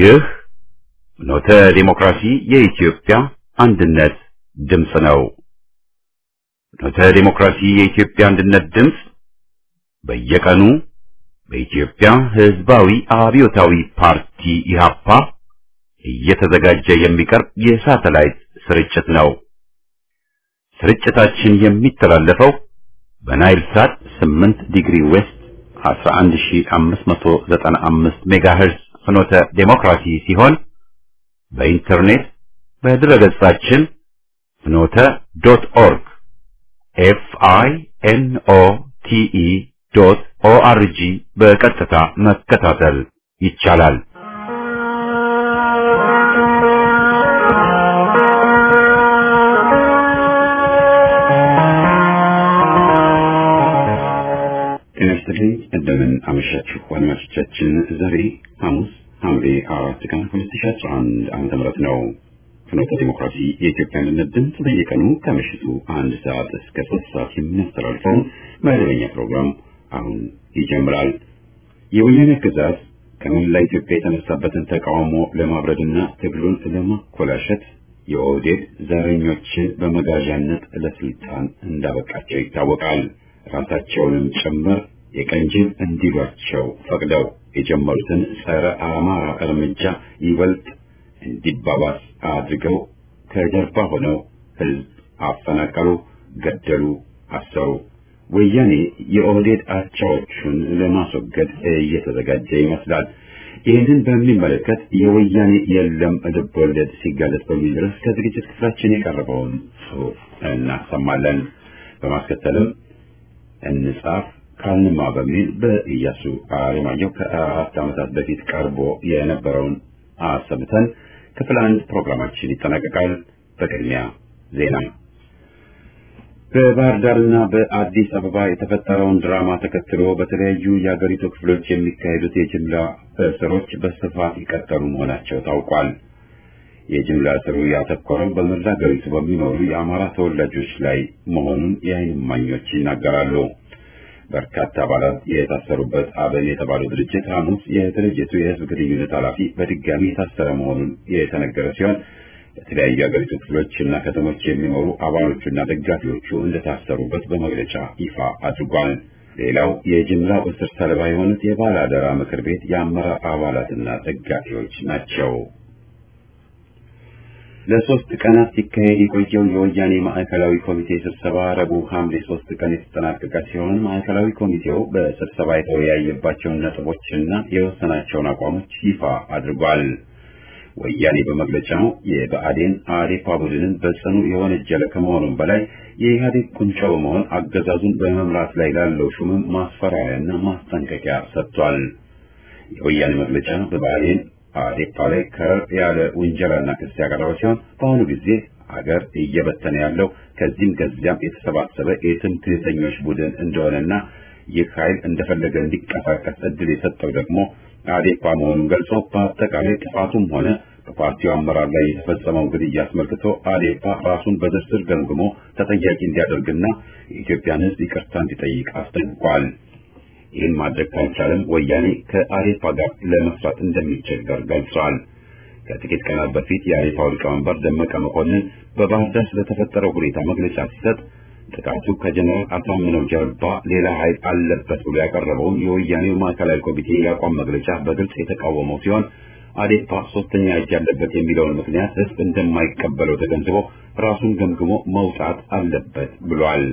ይህ ኖተ ዲሞክራሲ የኢትዮጵያ አንድነት ድምፅ ነው። ኖተ ዲሞክራሲ የኢትዮጵያ አንድነት ድምፅ በየቀኑ በኢትዮጵያ ሕዝባዊ አብዮታዊ ፓርቲ ኢህአፓ እየተዘጋጀ የሚቀርብ የሳተላይት ስርጭት ነው። ስርጭታችን የሚተላለፈው በናይል ሳት 8 ዲግሪ ዌስት 11595 ሜጋሄርዝ ፍኖተ ዴሞክራሲ ሲሆን በኢንተርኔት በድረገጻችን ፍኖተ ዶት ኦርግ ኤፍ አይ ኤን ኦ ቲ ኢ ዶት ኦ አር ጂ በቀጥታ መከታተል ይቻላል። ጤና ይስጥልኝ። እንደምን አመሻችሁ አድማጮቻችን። ዛሬ ሐሙስ ሐምሌ አራት ቀን 2011 ዓመተ ምህረት ነው። ፍኖተ ዲሞክራሲ የኢትዮጵያ አንድነት ድምፅ በየቀኑ ከምሽቱ አንድ ሰዓት እስከ ሶስት ሰዓት የሚያስተላልፈውን መደበኛ ፕሮግራም አሁን ይጀምራል። የወያኔ አገዛዝ ከመላ ኢትዮጵያ የተነሳበትን ተቃውሞ ለማብረድና ትግሉን ለማኮላሸት የኦህዴድ ዘረኞችን በመጋዣነት ለስልጣን እንዳበቃቸው ይታወቃል። ራሳቸውንም ጭምር የቀንጅል እንዲሏቸው ፈቅደው የጀመሩትን ጸረ አማራ እርምጃ ይበልጥ እንዲባባስ አድርገው ከጀርባ ሆነው ሕዝብ አፈናቀሉ፣ ገደሉ፣ አሰሩ። ወያኔ የኦህዴድ አቻዎቹን ለማስወገድ እየተዘጋጀ ይመስላል። ይህንን በሚመለከት የወያኔ የለም ልብ ወለድ ሲጋለጥ በሚል ርዕስ ከዝግጅት ክፍላችን የቀረበውን ጽሑፍ እናሰማለን። በማስከተልም እንጻፍ ካልንማ በሚል በኢያሱ አለማየሁ ከአራት ዓመታት በፊት ቀርቦ የነበረውን አሰምተን ክፍል አንድ ፕሮግራማችን ይጠናቀቃል። በቅድሚያ ዜና። በባህር ዳርና በአዲስ አበባ የተፈጠረውን ድራማ ተከትሎ በተለያዩ የአገሪቱ ክፍሎች የሚካሄዱት የጅምላ እስሮች በስፋት የቀጠሉ መሆናቸው ታውቋል። የጅምላ እስሩ ያተኮረው በመላ አገሪቱ በሚኖሩ የአማራ ተወላጆች ላይ መሆኑን የዓይን እማኞች ይናገራሉ። በርካታ አባላት የታሰሩበት አብን የተባለው ድርጅት ሐሙስ የድርጅቱ የሕዝብ ግንኙነት ኃላፊ በድጋሚ የታሰረ መሆኑን የተነገረ ሲሆን በተለያዩ የአገሪቱ ክፍሎች እና ከተሞች የሚኖሩ አባሎቹና ደጋፊዎቹ እንደታሰሩበት በመግለጫ ይፋ አድርጓል። ሌላው የጅምላው እስር ሰለባ የሆኑት የባለአደራ ምክር ቤት የአመራር አባላትና ደጋፊዎች ናቸው። ለሶስት ቀናት ሲካሄድ የቆየው የወያኔ ማዕከላዊ ኮሚቴ ስብሰባ ረቡዕ ሐምሌ ሶስት ቀን የተጠናቀቀ ሲሆን ማዕከላዊ ኮሚቴው በስብሰባ የተወያየባቸውን ነጥቦችና የወሰናቸውን አቋሞች ይፋ አድርጓል። ወያኔ በመግለጫው የብአዴን አዴፓ ቡድንን በጽኑ የወነጀለ ከመሆኑም በላይ የኢህአዴግ ቁንጮ በመሆን አገዛዙን በመምራት ላይ ላለው ሹምም ማስፈራሪያና ማስጠንቀቂያ ሰጥቷል። የወያኔ መግለጫ በብአዴን አዴፓ ላይ ከር ያለ ውንጀላና ክስ ያቀረበ ሲሆን በአሁኑ ጊዜ አገር እየበተነ ያለው ከዚህም ከዚያም የተሰባሰበ የትምክህተኞች ቡድን እንደሆነና ይህ ኃይል እንደፈለገ እንዲንቀሳቀስ እድል የሰጠው ደግሞ አዴፓ መሆኑን ገልጾ በአጠቃላይ ጥፋቱም ሆነ በፓርቲው አመራር ላይ የተፈጸመው ግድያ አስመልክቶ አዴፓ ራሱን በዝርዝር ገምግሞ ተጠያቂ እንዲያደርግና የኢትዮጵያን ሕዝብ ይቅርታ እንዲጠይቅ አስጠንቅቋል። ይህን ማድረግ ካልቻለም ወያኔ ከአዴፓ ጋር ለመስራት እንደሚቸገር ገልጿል። ከጥቂት ቀናት በፊት የአዴፓው ሊቀመንበር ደመቀ መኮንን በባህር ዳር ስለተፈጠረው ሁኔታ መግለጫ ሲሰጥ ጥቃቱ ከጀነራል አሳምነው ጀርባ ሌላ ኃይል አለበት ብሎ ያቀረበውን የወያኔው ማዕከላዊ ኮሚቴ የአቋም መግለጫ በግልጽ የተቃወመው ሲሆን አዴፓ ሶስተኛ እጅ ያለበት የሚለውን ምክንያት ህዝብ እንደማይቀበለው ተገንዝቦ ራሱን ገምግሞ መውጣት አለበት ብሏል።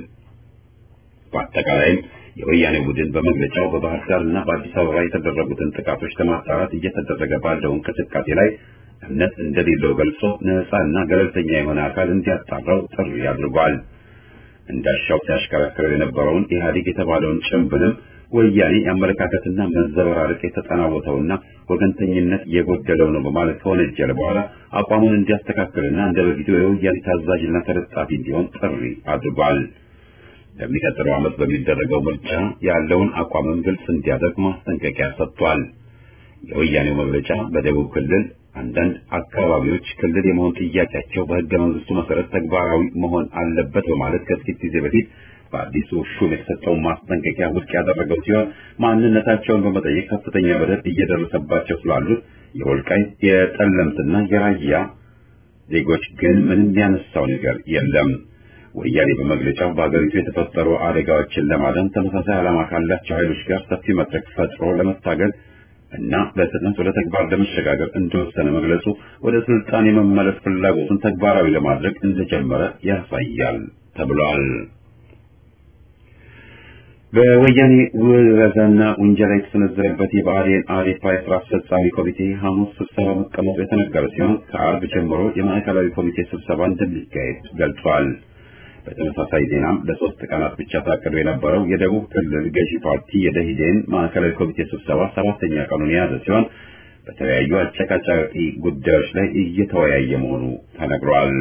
በአጠቃላይም የወያኔ ቡድን በመግለጫው በባህር ዳር እና በአዲስ አበባ የተደረጉትን ጥቃቶች ለማጣራት እየተደረገ ባለው እንቅስቃሴ ላይ እምነት እንደሌለው ገልጾ ነፃ እና ገለልተኛ የሆነ አካል እንዲያጣራው ጥሪ አድርጓል። እንዳሻው ሲያሽከረክረው የነበረውን ኢህአዴግ የተባለውን ጭምብልም ወያኔ የአመለካከትና መዘበራረቅ የተጠናወተውና ወገንተኝነት የጎደለው ነው በማለት ከወነጀለ በኋላ አቋሙን እንዲያስተካክልና እንደ በፊቱ የወያኔ ታዛዥና ተለጣፊ እንዲሆን ጥሪ አድርጓል። ለሚቀጥለው ዓመት በሚደረገው ምርጫ ያለውን አቋምን ግልጽ እንዲያደርግ ማስጠንቀቂያ ሰጥቷል። የወያኔው መግለጫ በደቡብ ክልል አንዳንድ አካባቢዎች ክልል የመሆን ጥያቄያቸው በሕገ መንግስቱ መሰረት ተግባራዊ መሆን አለበት በማለት ከጥቂት ጊዜ በፊት በአዲሱ ሹም የተሰጠውን ማስጠንቀቂያ ውድቅ ያደረገው ሲሆን ማንነታቸውን በመጠየቅ ከፍተኛ በደል እየደረሰባቸው ስላሉት የወልቃይት የጠለምትና የራያ ዜጎች ግን ምንም ያነሳው ነገር የለም። ወያኔ በመግለጫው በአገሪቱ የተፈጠሩ አደጋዎችን ለማዳን ተመሳሳይ ዓላማ ካላቸው ኃይሎች ጋር ሰፊ መድረክ ፈጥሮ ለመታገል እና በፍጥነት ወደ ተግባር ለመሸጋገር እንደወሰነ መግለጹ ወደ ስልጣን የመመለስ ፍላጎቱን ተግባራዊ ለማድረግ እንደጀመረ ያሳያል ተብሏል። በወያኔ ውረዛና ውንጀላ የተሰነዘረበት የብአዴን አዴፓ የስራ አስፈጻሚ ኮሚቴ ሐሙስ ስብሰባ መቀመጡ የተነገረ ሲሆን ከአርብ ጀምሮ የማዕከላዊ ኮሚቴ ስብሰባ እንደሚካሄድ ገልጿል። በተመሳሳይ ዜናም ለሶስት ቀናት ብቻ ታቅዶ የነበረው የደቡብ ክልል ገዢ ፓርቲ የደኢህዴን ማዕከላዊ ኮሚቴ ስብሰባ ሰባተኛ ቀኑን የያዘ ሲሆን በተለያዩ አጨቃጫቂ ጉዳዮች ላይ እየተወያየ መሆኑ ተነግሯል።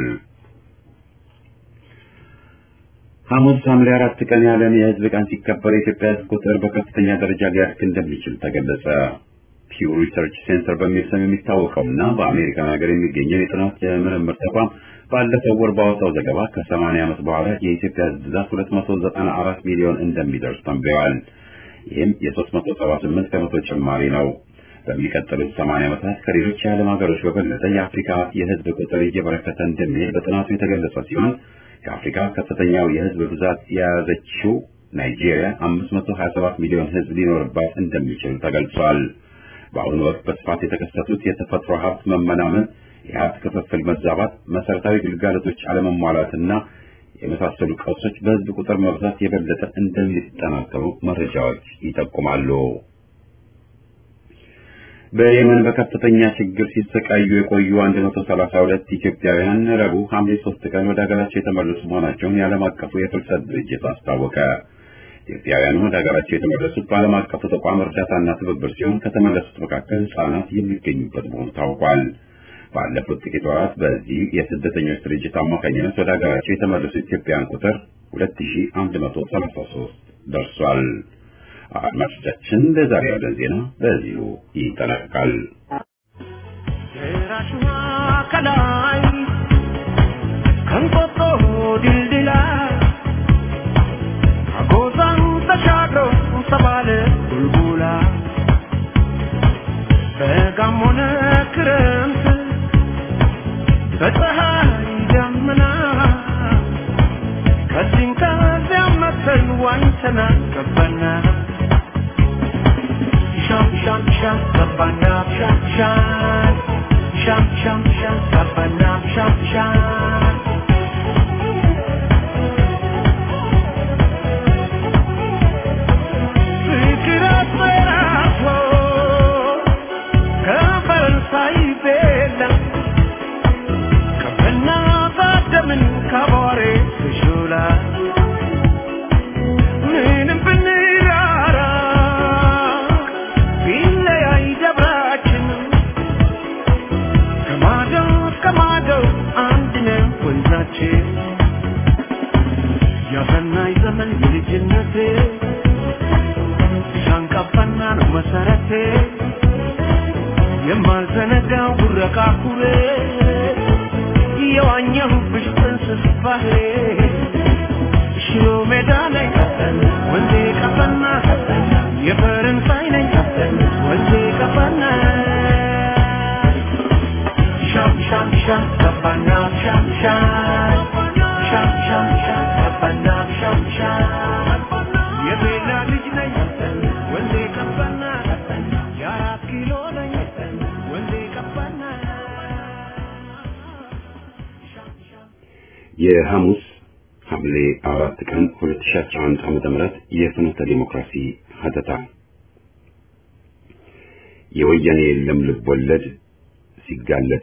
ሐሙስ ሐምሌ አራት ቀን የዓለም የሕዝብ ቀን ሲከበር የኢትዮጵያ ሕዝብ ቁጥር በከፍተኛ ደረጃ ሊያድግ እንደሚችል ተገለጸ። ፒው ሪሰርች ሴንተር በሚል ስም የሚታወቀውና በአሜሪካን ሀገር የሚገኘው የጥናት የምርምር ተቋም ባለፈው ወር ባወጣው ዘገባ ከ80 ዓመት በኋላ የኢትዮጵያ ሕዝብ ብዛት 294 ሚሊዮን እንደሚደርስ ተንብየዋል። ይህም የ378 ከመቶ ጭማሪ ነው። በሚቀጥሉት 80 ዓመታት ከሌሎች የዓለም ሀገሮች በበለጠ የአፍሪካ የሕዝብ ቁጥር እየበረከተ እንደሚሄድ በጥናቱ የተገለጸ ሲሆን ከአፍሪካ ከፍተኛው የሕዝብ ብዛት የያዘችው ናይጄሪያ 527 ሚሊዮን ሕዝብ ሊኖርባት እንደሚችል ተገልጿል። በአሁኑ ወቅት በስፋት የተከሰቱት የተፈጥሮ ሀብት መመናመን፣ የሀብት ክፍፍል መዛባት፣ መሰረታዊ ግልጋሎቶች አለመሟላትና የመሳሰሉ ቀውሶች በሕዝብ ቁጥር መብዛት የበለጠ እንደሚጠናከሩ መረጃዎች ይጠቁማሉ። በየመን በከፍተኛ ችግር ሲሰቃዩ የቆዩ 132 ኢትዮጵያውያን ረቡዕ ሐምሌ 3 ቀን ወደ ሀገራቸው የተመለሱ መሆናቸውን የዓለም አቀፉ የፍልሰት ድርጅት አስታወቀ። ኢትዮጵያውያኑ ወደ ሀገራቸው የተመለሱት በዓለም አቀፉ ተቋም እርዳታና ትብብር ሲሆን ከተመለሱት መካከል ሕጻናት የሚገኙበት መሆኑ ታውቋል። ባለፉት ጥቂት ወራት በዚህ የስደተኞች ድርጅት አማካኝነት ወደ ሀገራቸው የተመለሱ ኢትዮጵያውያን ቁጥር 2133 ደርሷል። አድማጮቻችን ለዛሬ ያለን ዜና በዚሁ ይጠናቀቃል። የራሽዋ ከላይ ከንቆጦ ድልድላ አጎዛን ተሻግሮ ተባለ ቡልቡላ በጋም ሆነ ክረምት በፀሐይ ደመና ከዚህም ከዚያም መተን ዋኝተና ገባና ሻም ሻም ሻም ገባና ሻም ሻም ሻም ሻም ሻም ገባና ሻም ሻም ፍቅር አስፈራቶ ከፈረንሳይ ቤላ ከበና ባደምን ከቦሬ ትሹላ ምንም ብንራራ ቢለያይ ደብራችን ከማዶ እስከ ማዶ አንድ ነው ወንዛችን ያሰናይ ዘመን የልጅነቴ ሻንቀፈና ነው መሰረቴ የማልዘነጋው ጉረቃ ኩሬ የዋኘሁብሽ ጥንስስ ባህሬ ሽሮ ሜዳ ላይ ወንዜ ቀፈና የፈረንሳይ ነኝ ወንዜ ቀፈና ሻም ሻም ሻም ቀፈና ሻም ሻም ሻም ሻም ሻም ቀፈና ሻም ሻም የቤላ ልጅ ነኝ ወንዜ ቀፈና የአራት ኪሎ ነኝ ወንዜ ቀፈና ሻም ሻም የሐሙስ ሐምሌ አራት ቀን 2011 ዓመተ ምህረት የፍኖተ ዲሞክራሲ ሀተታ የወያኔ የለም ልብ ወለድ ሲጋለጥ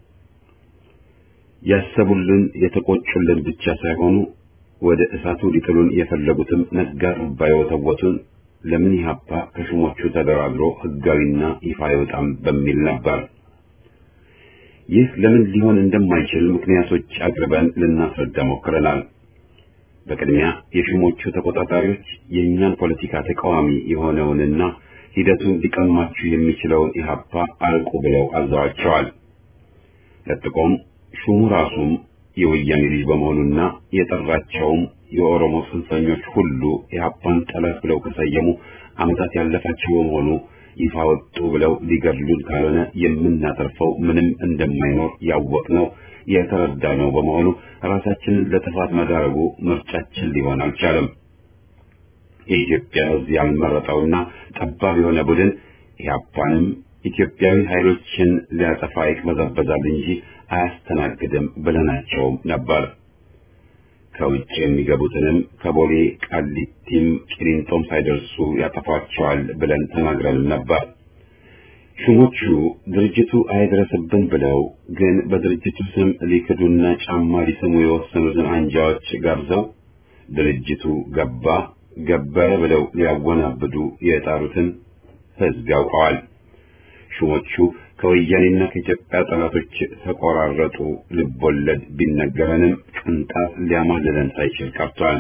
ያሰቡልን የተቆጩልን ብቻ ሳይሆኑ ወደ እሳቱ ሊጥሉን የፈለጉትም ነጋ ጠባ የወተወቱን ለምን ኢህአፓ ከሹሞቹ ተደራድሮ ህጋዊና ይፋ አይወጣም በሚል ነበር። ይህ ለምን ሊሆን እንደማይችል ምክንያቶች አቅርበን ልናስረዳ ሞክረናል። በቅድሚያ የሹሞቹ ተቆጣጣሪዎች የእኛን ፖለቲካ ተቃዋሚ የሆነውንና ሂደቱን ሊቀማችሁ የሚችለውን ኢህአፓ አልቁ ብለው አዘዋቸዋል። ለጥቆም ሹሙ ራሱም የወያኔ ልጅ በመሆኑና የጠራቸውም የኦሮሞ ጽንፈኞች ሁሉ ኢህአፓን ጠላት ብለው ከሰየሙ ዓመታት ያለፋቸው በመሆኑ ይፋ ወጡ ብለው ሊገድሉን ካልሆነ የምናተርፈው ምንም እንደማይኖር ያወቅነው የተረዳነው በመሆኑ ራሳችንን ለጥፋት መዳረጉ ምርጫችን ሊሆን አልቻለም። የኢትዮጵያ ሕዝብ ያልመረጠውና ጠባብ የሆነ ቡድን ኢህአፓንም ኢትዮጵያዊ ኃይሎችን ሊያጠፋ ይቅበዘበዛል እንጂ አያስተናግድም ብለናቸውም ነበር። ከውጭ የሚገቡትንም ከቦሌ ቃሊቲም ቂሊንጦም ሳይደርሱ ያጠፏቸዋል ብለን ተናግረንም ነበር። ሹሞቹ ድርጅቱ አይድረስብን ብለው ግን በድርጅቱ ስም ሊክዱና ጫማ ሊስሙ የወሰኑትን አንጃዎች ጋብዘው ድርጅቱ ገባ ገበረ ብለው ሊያወናብዱ የጣሩትን ሕዝብ ያውቀዋል። ሹሞቹ ከወያኔና ከኢትዮጵያ ጠላቶች ተቆራረጡ ልቦለድ ቢነገረንም ቅንጣት ሊያማልለን ሳይችል ቀርቷል።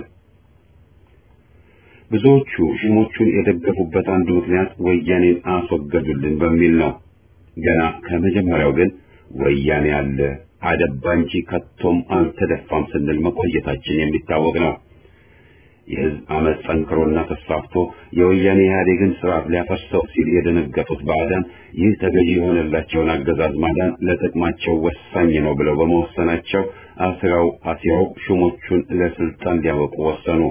ብዙዎቹ ሹሞቹን የደገፉበት አንዱ ምክንያት ወያኔን አስወገዱልን በሚል ነው። ገና ከመጀመሪያው ግን ወያኔ አለ አደባ እንጂ ከቶም አልተደፋም ስንል መቆየታችን የሚታወቅ ነው። የህዝብ አመፅ ጠንክሮና ተስፋፍቶ የወያኔ ኢህአዴግን ስርዓት ሊያፈርሰው ሲል የደነገጡት ባዕዳን ይህ ተገዢ የሆነላቸውን አገዛዝ ማዳን ለጥቅማቸው ወሳኝ ነው ብለው በመወሰናቸው አስራው አሲያው ሹሞቹን ለስልጣን ሊያበቁ ወሰኑ።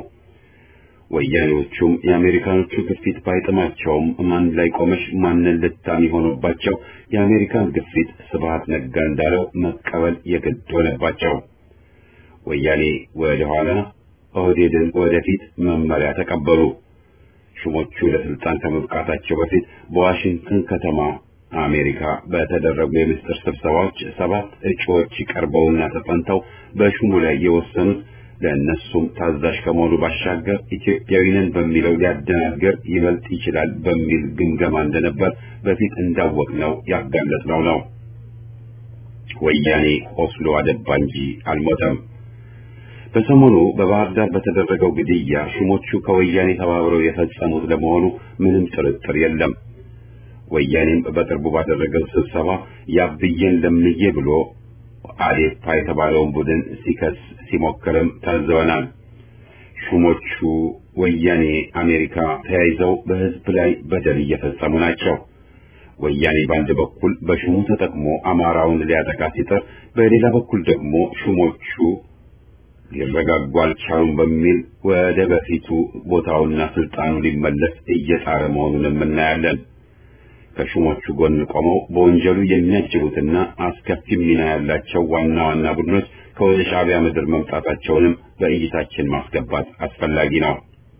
ወያኔዎቹም የአሜሪካኖቹ ግፊት ባይጥማቸውም ማን ላይ ቆመሽ ማንን ልታሚ ሆኖባቸው የአሜሪካን ግፊት ስብሃት ነጋ እንዳለው መቀበል የግድ ሆነባቸው። ወያኔ ወደ ኋላ ኦህዴድን ወደፊት መመሪያ ተቀበሉ። ሹሞቹ ለስልጣን ከመብቃታቸው በፊት በዋሽንግተን ከተማ አሜሪካ በተደረጉ የምስጢር ስብሰባዎች ሰባት እጩዎች ቀርበውና ተጠንተው በሹሙ ላይ የወሰኑት ለእነሱም ታዛዥ ከመሆኑ ባሻገር ኢትዮጵያዊ ነን በሚለው ሊያደናግር ይበልጥ ይችላል በሚል ግምገማ እንደነበር በፊት እንዳወቅነው ያጋለጥነው ነው። ወያኔ ቆስሎ አደባ እንጂ አልሞተም። በሰሞኑ በባህር ዳር በተደረገው ግድያ ሹሞቹ ከወያኔ ተባብረው የፈጸሙት ለመሆኑ ምንም ጥርጥር የለም። ወያኔም በቅርቡ ባደረገው ስብሰባ ያብዬን ለምዬ ብሎ አዴፓ የተባለውን ቡድን ሲከስ ሲሞክርም ታዘበናል። ሹሞቹ ወያኔ፣ አሜሪካ ተያይዘው በሕዝብ ላይ በደል እየፈጸሙ ናቸው። ወያኔ በአንድ በኩል በሹሙ ተጠቅሞ አማራውን ሊያጠቃ ሲጥር፣ በሌላ በኩል ደግሞ ሹሞቹ ሊረጋጉ አልቻሉም በሚል ወደ በፊቱ ቦታውና ስልጣኑ ሊመለስ እየጣረ መሆኑንም እናያለን። ከሹሞቹ ጎን ቆመው በወንጀሉ የሚያጅቡትና አስከፊ ሚና ያላቸው ዋና ዋና ቡድኖች ከወደ ሻዕቢያ ምድር መምጣታቸውንም በእይታችን ማስገባት አስፈላጊ ነው።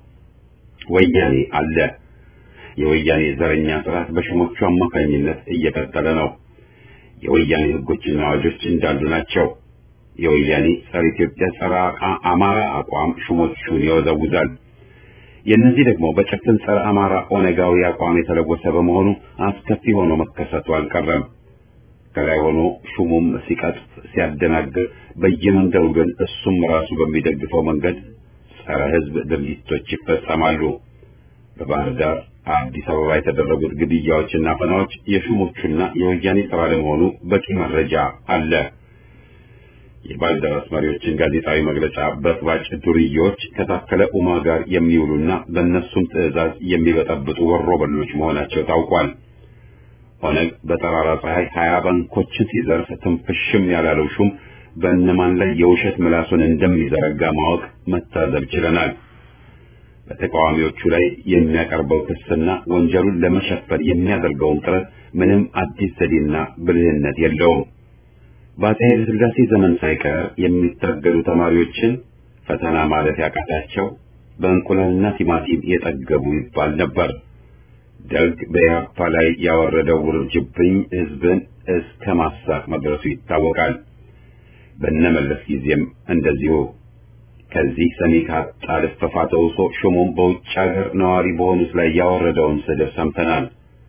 ወያኔ አለ። የወያኔ ዘረኛ ስርዓት በሹሞቹ አማካኝነት እየቀጠለ ነው። የወያኔ ሕጎችና አዋጆች እንዳሉ ናቸው። የወያኔ ጸረ ኢትዮጵያ ጸረ አማራ አቋም ሹሞቹን ይወዘውዛል። የእነዚህ ደግሞ በጭፍን ጸረ አማራ ኦነጋዊ አቋም የተለወሰ በመሆኑ አስከፊ ሆኖ መከሰቱ አልቀረም። ከላይ ሆኖ ሹሙም ሲቀጥፍ ሲያደናግር፣ በየመንደሩ ግን እሱም ራሱ በሚደግፈው መንገድ ጸረ ሕዝብ ድርጊቶች ይፈጸማሉ። በባህር ዳር፣ አዲስ አበባ የተደረጉት ግድያዎችና አፈናዎች የሹሞቹና የወያኔ ስራ ለመሆኑ በቂ መረጃ አለ። የባልደራስ መሪዎችን ጋዜጣዊ መግለጫ በጥባጭ ዱርዬዎች ከታከለ ኡማ ጋር የሚውሉና በእነሱም ትዕዛዝ የሚበጠብጡ ወሮ በሎች መሆናቸው ታውቋል። ኦነግ በጠራራ ፀሐይ ሀያ ባንኮችን ሲዘርፍ ትንፍሽም ያላለው ሹም በእነማን ላይ የውሸት ምላሱን እንደሚዘረጋ ማወቅ መታዘብ ችለናል። በተቃዋሚዎቹ ላይ የሚያቀርበው ክስና ወንጀሉን ለመሸፈን የሚያደርገውን ጥረት ምንም አዲስ ዘዴና ብልህነት የለውም። በአፄ ኃይለ ሥላሴ ዘመን ሳይቀር የሚታገሉ ተማሪዎችን ፈተና ማለት ያቃታቸው በእንቁላልና ቲማቲም የጠገቡ ይባል ነበር። ደርግ በኢህአፓ ላይ ያወረደው ውርጅብኝ ሕዝብን እስከ ማሳቅ መድረሱ ይታወቃል። በነመለስ ጊዜም እንደዚሁ ከዚህ ሰሚ ካጣ ልፈፋ ተውሶ ሹሙም በውጭ ሀገር ነዋሪ በሆኑት ላይ ያወረደውን ስድብ ሰምተናል።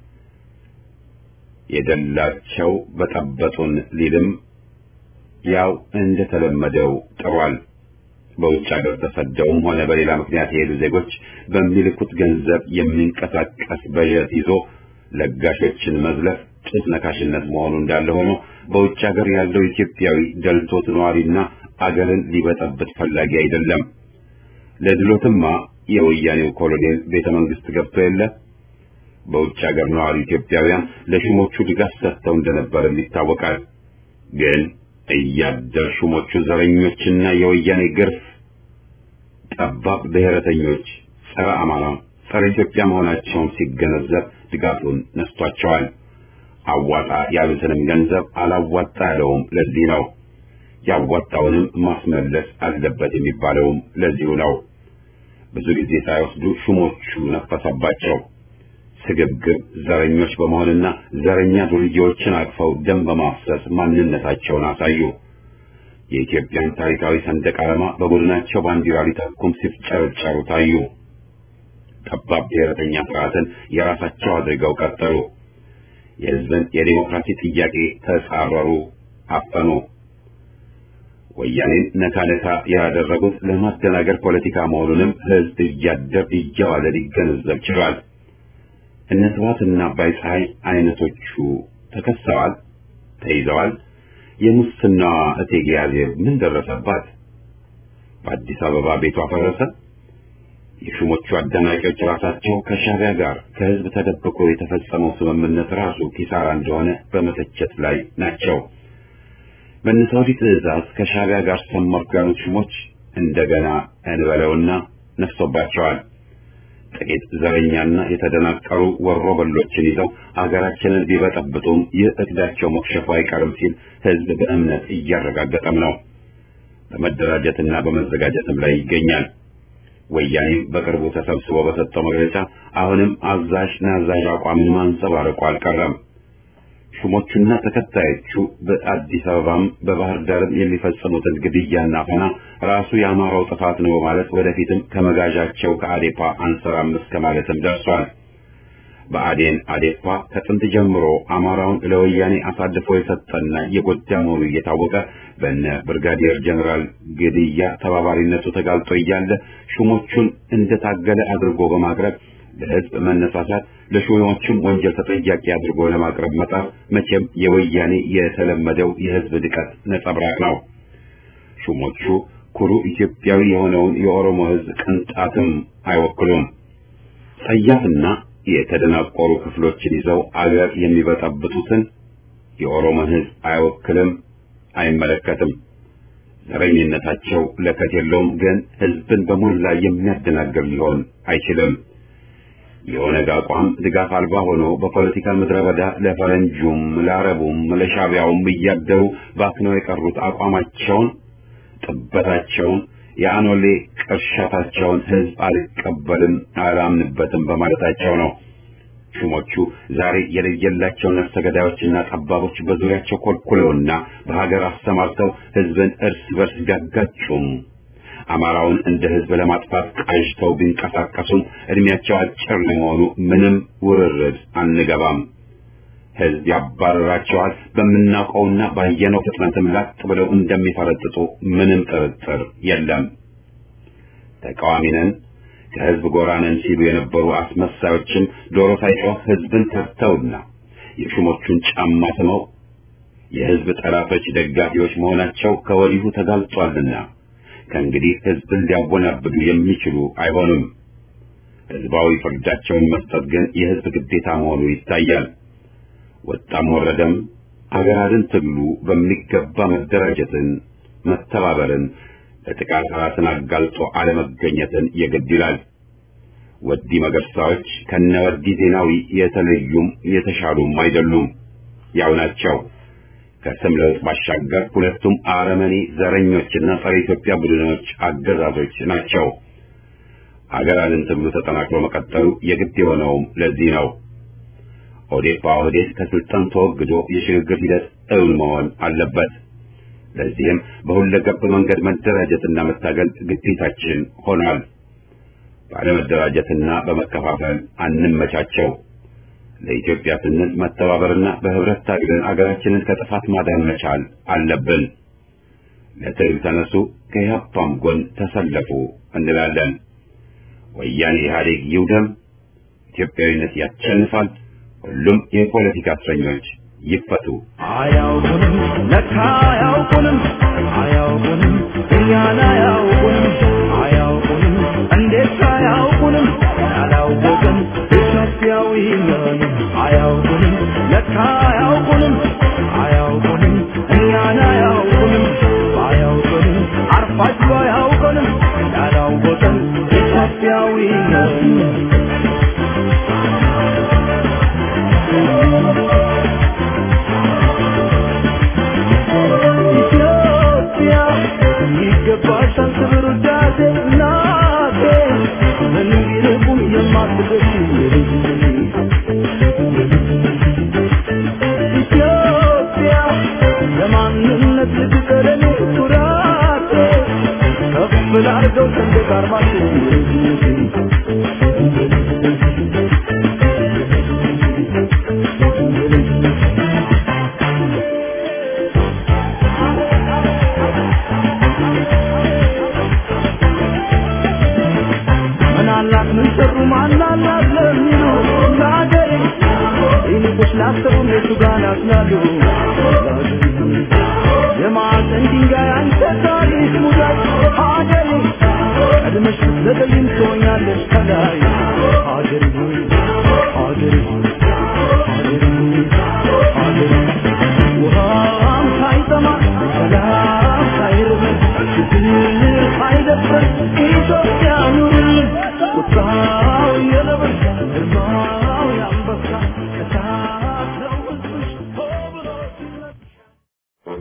የደላቸው በጠበጡን ሊልም ያው እንደተለመደው ጥሯል። በውጭ ሀገር ተሰደውም ሆነ በሌላ ምክንያት የሄዱ ዜጎች በሚልኩት ገንዘብ የሚንቀሳቀስ በጀት ይዞ ለጋሾችን መዝለፍ ጡት ነካሽነት መሆኑ እንዳለ ሆኖ በውጭ ሀገር ያለው ኢትዮጵያዊ ደልቶት ነዋሪና አገርን ሊበጠብጥ ፈላጊ አይደለም። ለድሎትማ የወያኔው ኮሎኔል ቤተ መንግስት ገብቶ የለ በውጭ ሀገር ነዋሪ ኢትዮጵያውያን ለሹሞቹ ድጋፍ ሰጥተው እንደነበርም ይታወቃል። ግን እያደር ሹሞቹ ዘረኞችና የወያኔ ግርፍ ጠባብ ብሔረተኞች፣ ጸረ አማራ፣ ጸረ ኢትዮጵያ መሆናቸውን ሲገነዘብ ድጋፉን ነስቷቸዋል። አዋጣ ያሉትንም ገንዘብ አላዋጣ ያለውም ለዚህ ነው። ያዋጣውንም ማስመለስ አለበት የሚባለውም ለዚሁ ነው። ብዙ ጊዜ ሳይወስዱ ሹሞቹ ነፈሰባቸው። ስግብግብ ዘረኞች በመሆንና ዘረኛ ዱርዬዎችን አቅፈው ደም በማፍሰስ ማንነታቸውን አሳዩ። የኢትዮጵያን ታሪካዊ ሰንደቅ ዓላማ በቡድናቸው ባንዲራ ሊተኩም ሲፍጨረጨሩ ታዩ። ጠባብ ብሔረተኛ ስርዓትን የራሳቸው አድርገው ቀጠሉ። የሕዝብን የዴሞክራሲ ጥያቄ ተጻረሩ፣ አፈኑ። ወያኔን ነካ ነካ ያደረጉት ለማደናገር ፖለቲካ መሆኑንም ሕዝብ እያደር እየዋለ ሊገነዘብ ችሏል። እነ ስብሐትና አባይ ፀሐይ አይነቶቹ ተከሰዋል፣ ተይዘዋል። የሙስናዋ እቴጌ አዜብ ምን ደረሰባት? በአዲስ አበባ ቤቷ ፈረሰ። የሹሞቹ አደናቂዎች ራሳቸው ከሻዕቢያ ጋር ከህዝብ ተደብቆ የተፈጸመው ስምምነት ራሱ ኪሳራ እንደሆነ በመተቸት ላይ ናቸው። በነሳውዲ ትዕዛዝ ከሻዕቢያ ጋር ሰመርኩ ያሉት ሹሞች እንደገና እንበለውና ነፍሶባቸዋል። ጥቂት ዘረኛና የተደናቀሩ ወሮ በሎችን ይዘው አገራችንን ቢበጠብጡም ይህ እቅዳቸው መክሸፉ አይቀርም ሲል ህዝብ በእምነት እያረጋገጠም ነው። በመደራጀትና በመዘጋጀትም ላይ ይገኛል። ወያኔም በቅርቡ ተሰብስቦ በሰጠው መግለጫ አሁንም አዛዥ ናዛዥ አቋምን ማንጸባረቁ አልቀረም። ሹሞቹና ተከታዮቹ በአዲስ አበባም በባህር ዳርም የሚፈጽሙትን ግድያና አፈና ራሱ የአማራው ጥፋት ነው በማለት ወደፊትም ከመጋዣቸው ከአዴፓ አንሰራም እስከ ማለትም ደርሷል። በአዴን አዴፓ ከጥንት ጀምሮ አማራውን ለወያኔ አሳልፎ የሰጠና የጎዳ መሆኑ እየታወቀ በነ ብርጋዲየር ጀኔራል ግድያ ተባባሪነቱ ተጋልጦ እያለ ሹሞቹን እንደታገለ አድርጎ በማቅረብ ለህዝብ መነሳሳት ለሹሞቹም ወንጀል ተጠያቂ አድርጎ ለማቅረብ መጣር መቼም የወያኔ የተለመደው የህዝብ ድቀት ነጸብራቅ ነው። ሹሞቹ ኩሩ ኢትዮጵያዊ የሆነውን የኦሮሞ ህዝብ ቅንጣትም አይወክሉም። ጸያፍና የተደናቆሩ ክፍሎችን ይዘው አገር የሚበጠብጡትን የኦሮሞን ህዝብ አይወክልም፣ አይመለከትም። ዘረኝነታቸው ለከት የለውም፣ ግን ህዝብን በሞላ የሚያደናግር ሊሆን አይችልም። የኦነግ አቋም ድጋፍ አልባ ሆኖ በፖለቲካ ምድረ በዳ ለፈረንጁም ለአረቡም ለሻቢያውም እያደሩ ባክነው የቀሩት አቋማቸውን፣ ጥበታቸውን፣ የአኖሌ ቅርሻታቸውን ህዝብ አልቀበልም አላምንበትም በማለታቸው ነው። ሹሞቹ ዛሬ የለየላቸው ነፍሰ ገዳዮችና ጠባቦች በዙሪያቸው ኮልኩለውና በሀገር አሰማርተው ህዝብን እርስ በርስ ቢያጋጩም አማራውን እንደ ህዝብ ለማጥፋት ቃዥተው ቢንቀሳቀሱም እድሜያቸው አጭር ለመሆኑ ምንም ውርርድ አንገባም። ህዝብ ያባረራቸዋል። በምናውቀውና ባየነው ፍጥነትም ላጥ ብለው እንደሚፈረጥጡ ምንም ጥርጥር የለም። ተቃዋሚ ነን ከህዝብ ጎራ ነን ሲሉ የነበሩ አስመሳዮችም ዶሮ ሳይጮህ ህዝብን ከርተውና የሹሞቹን ጫማ ስመው የህዝብ ጠላቶች ደጋፊዎች መሆናቸው ከወዲሁ ተጋልጧልና ከእንግዲህ ህዝብን ሊያወናብዱ የሚችሉ አይሆኑም። ህዝባዊ ፍርዳቸውን መስጠት ግን የህዝብ ግዴታ መሆኑ ይታያል። ወጣም ወረደም አገራትን ትግሉ በሚገባ መደራጀትን፣ መተባበርን፣ ለጥቃት ራስን አጋልጦ አለመገኘትን የግድ ይላል። ወዲ መገርሳዎች ከነ ወዲ ዜናዊ የተለዩም የተሻሉም አይደሉም፣ ያው ናቸው። ከስም ለውጥ ባሻገር ሁለቱም አረመኔ ዘረኞችና ጸረ ኢትዮጵያ ቡድኖች አገዛዞች ናቸው። አገራትን ትግሉ ተጠናክሮ መቀጠሉ የግድ የሆነውም ለዚህ ነው። ኦዴፓ ኦህዴድ ከስልጣን ተወግዶ የሽግግር ሂደት እውን መሆን አለበት። ለዚህም በሁለገብ መንገድ መደራጀትና መታገል ግዴታችን ሆኗል። ባለመደራጀትና በመከፋፈል አንመቻቸው። ለኢትዮጵያ ስንል መተባበርና በህብረት ታግለን አገራችንን ከጥፋት ማዳን መቻል አለብን። ለትግል ተነሱ፣ ከኢህአፓም ጎን ተሰለፉ እንላለን። ወያኔ ኢህአዴግ ይውደም፣ ኢትዮጵያዊነት ያሸንፋል። ሁሉም የፖለቲካ እስረኞች ይፈቱ። አያውቁንም ለካ አያውቁንም አያውቁንም እኛን አያውቁንም አያውቁንም እንዴት አያውቁንም ያላወቅን ኢትዮጵያ ኢትዮጵያዊ ነን አያውቁንም ለካ አያውቁንም አያውቁንም እኛን አያውቁንም አያውቁንም አርፋጅ አያውቁንም ያላወቀን ኢትዮጵያዊ ነን ኢትዮጵያ ይገባሻል ክብር ውዳሴ እናቴ ምን ቢርቁም የማትገሽ ኢትዮጵያ ለማንነት ልትቀለኔ ኩራቴ ከፍ ላርገው ሰንደቅ ዓርማችን ምናላት ምን ሰሩ ማናላት ለሚሉ ለአገሬ ይልቁስ ላሰቡ እነሱ ጋር ያዝናሉ የማዕዘን ድንጋይ አንተ ታሪክ ሙዳይ አገሬ ቀድመሽ ብትዘገይም ትሆኛለሽ ከላይ አገሬ ሆይ አገሬ ሆይ አገሬ ሆይ አገሬ ውሃም ሳይጠማ ሰላም ሳይርበን ችግር ሳይደፍረን ኢትዮጵያ ኑርልን ቁጣው የነበሳ ግርማው የአንበሳ እሳት ነው ሕዝብሽ ሆ ብሎ ሲነሳ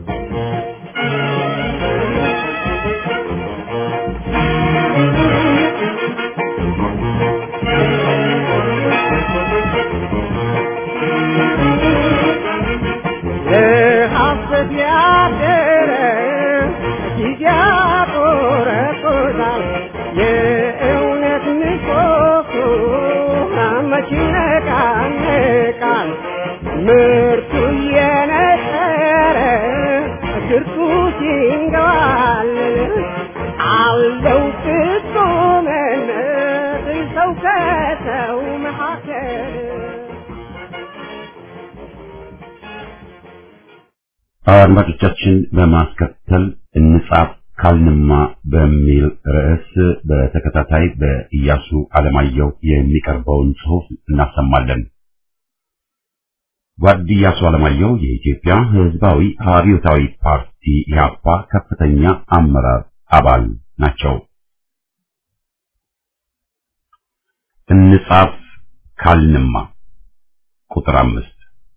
ሀሰት ያደረ ጊዜ ያቆረቆዛል የእውነት ምሰሶ መች ይነቃነቃል ምርቱ እየነጠረ ግርቱ ሲንገባልል አለው ፍጹምነት ሰው ከሰው መካከል አድማጮቻችን በማስከተል እንጻፍ ካልንማ በሚል ርዕስ በተከታታይ በኢያሱ አለማየሁ የሚቀርበውን ጽሑፍ እናሰማለን። ጓድ ኢያሱ አለማየሁ የኢትዮጵያ ሕዝባዊ አብዮታዊ ፓርቲ ኢህአፓ ከፍተኛ አመራር አባል ናቸው። እንጻፍ ካልንማ ቁጥር አምስት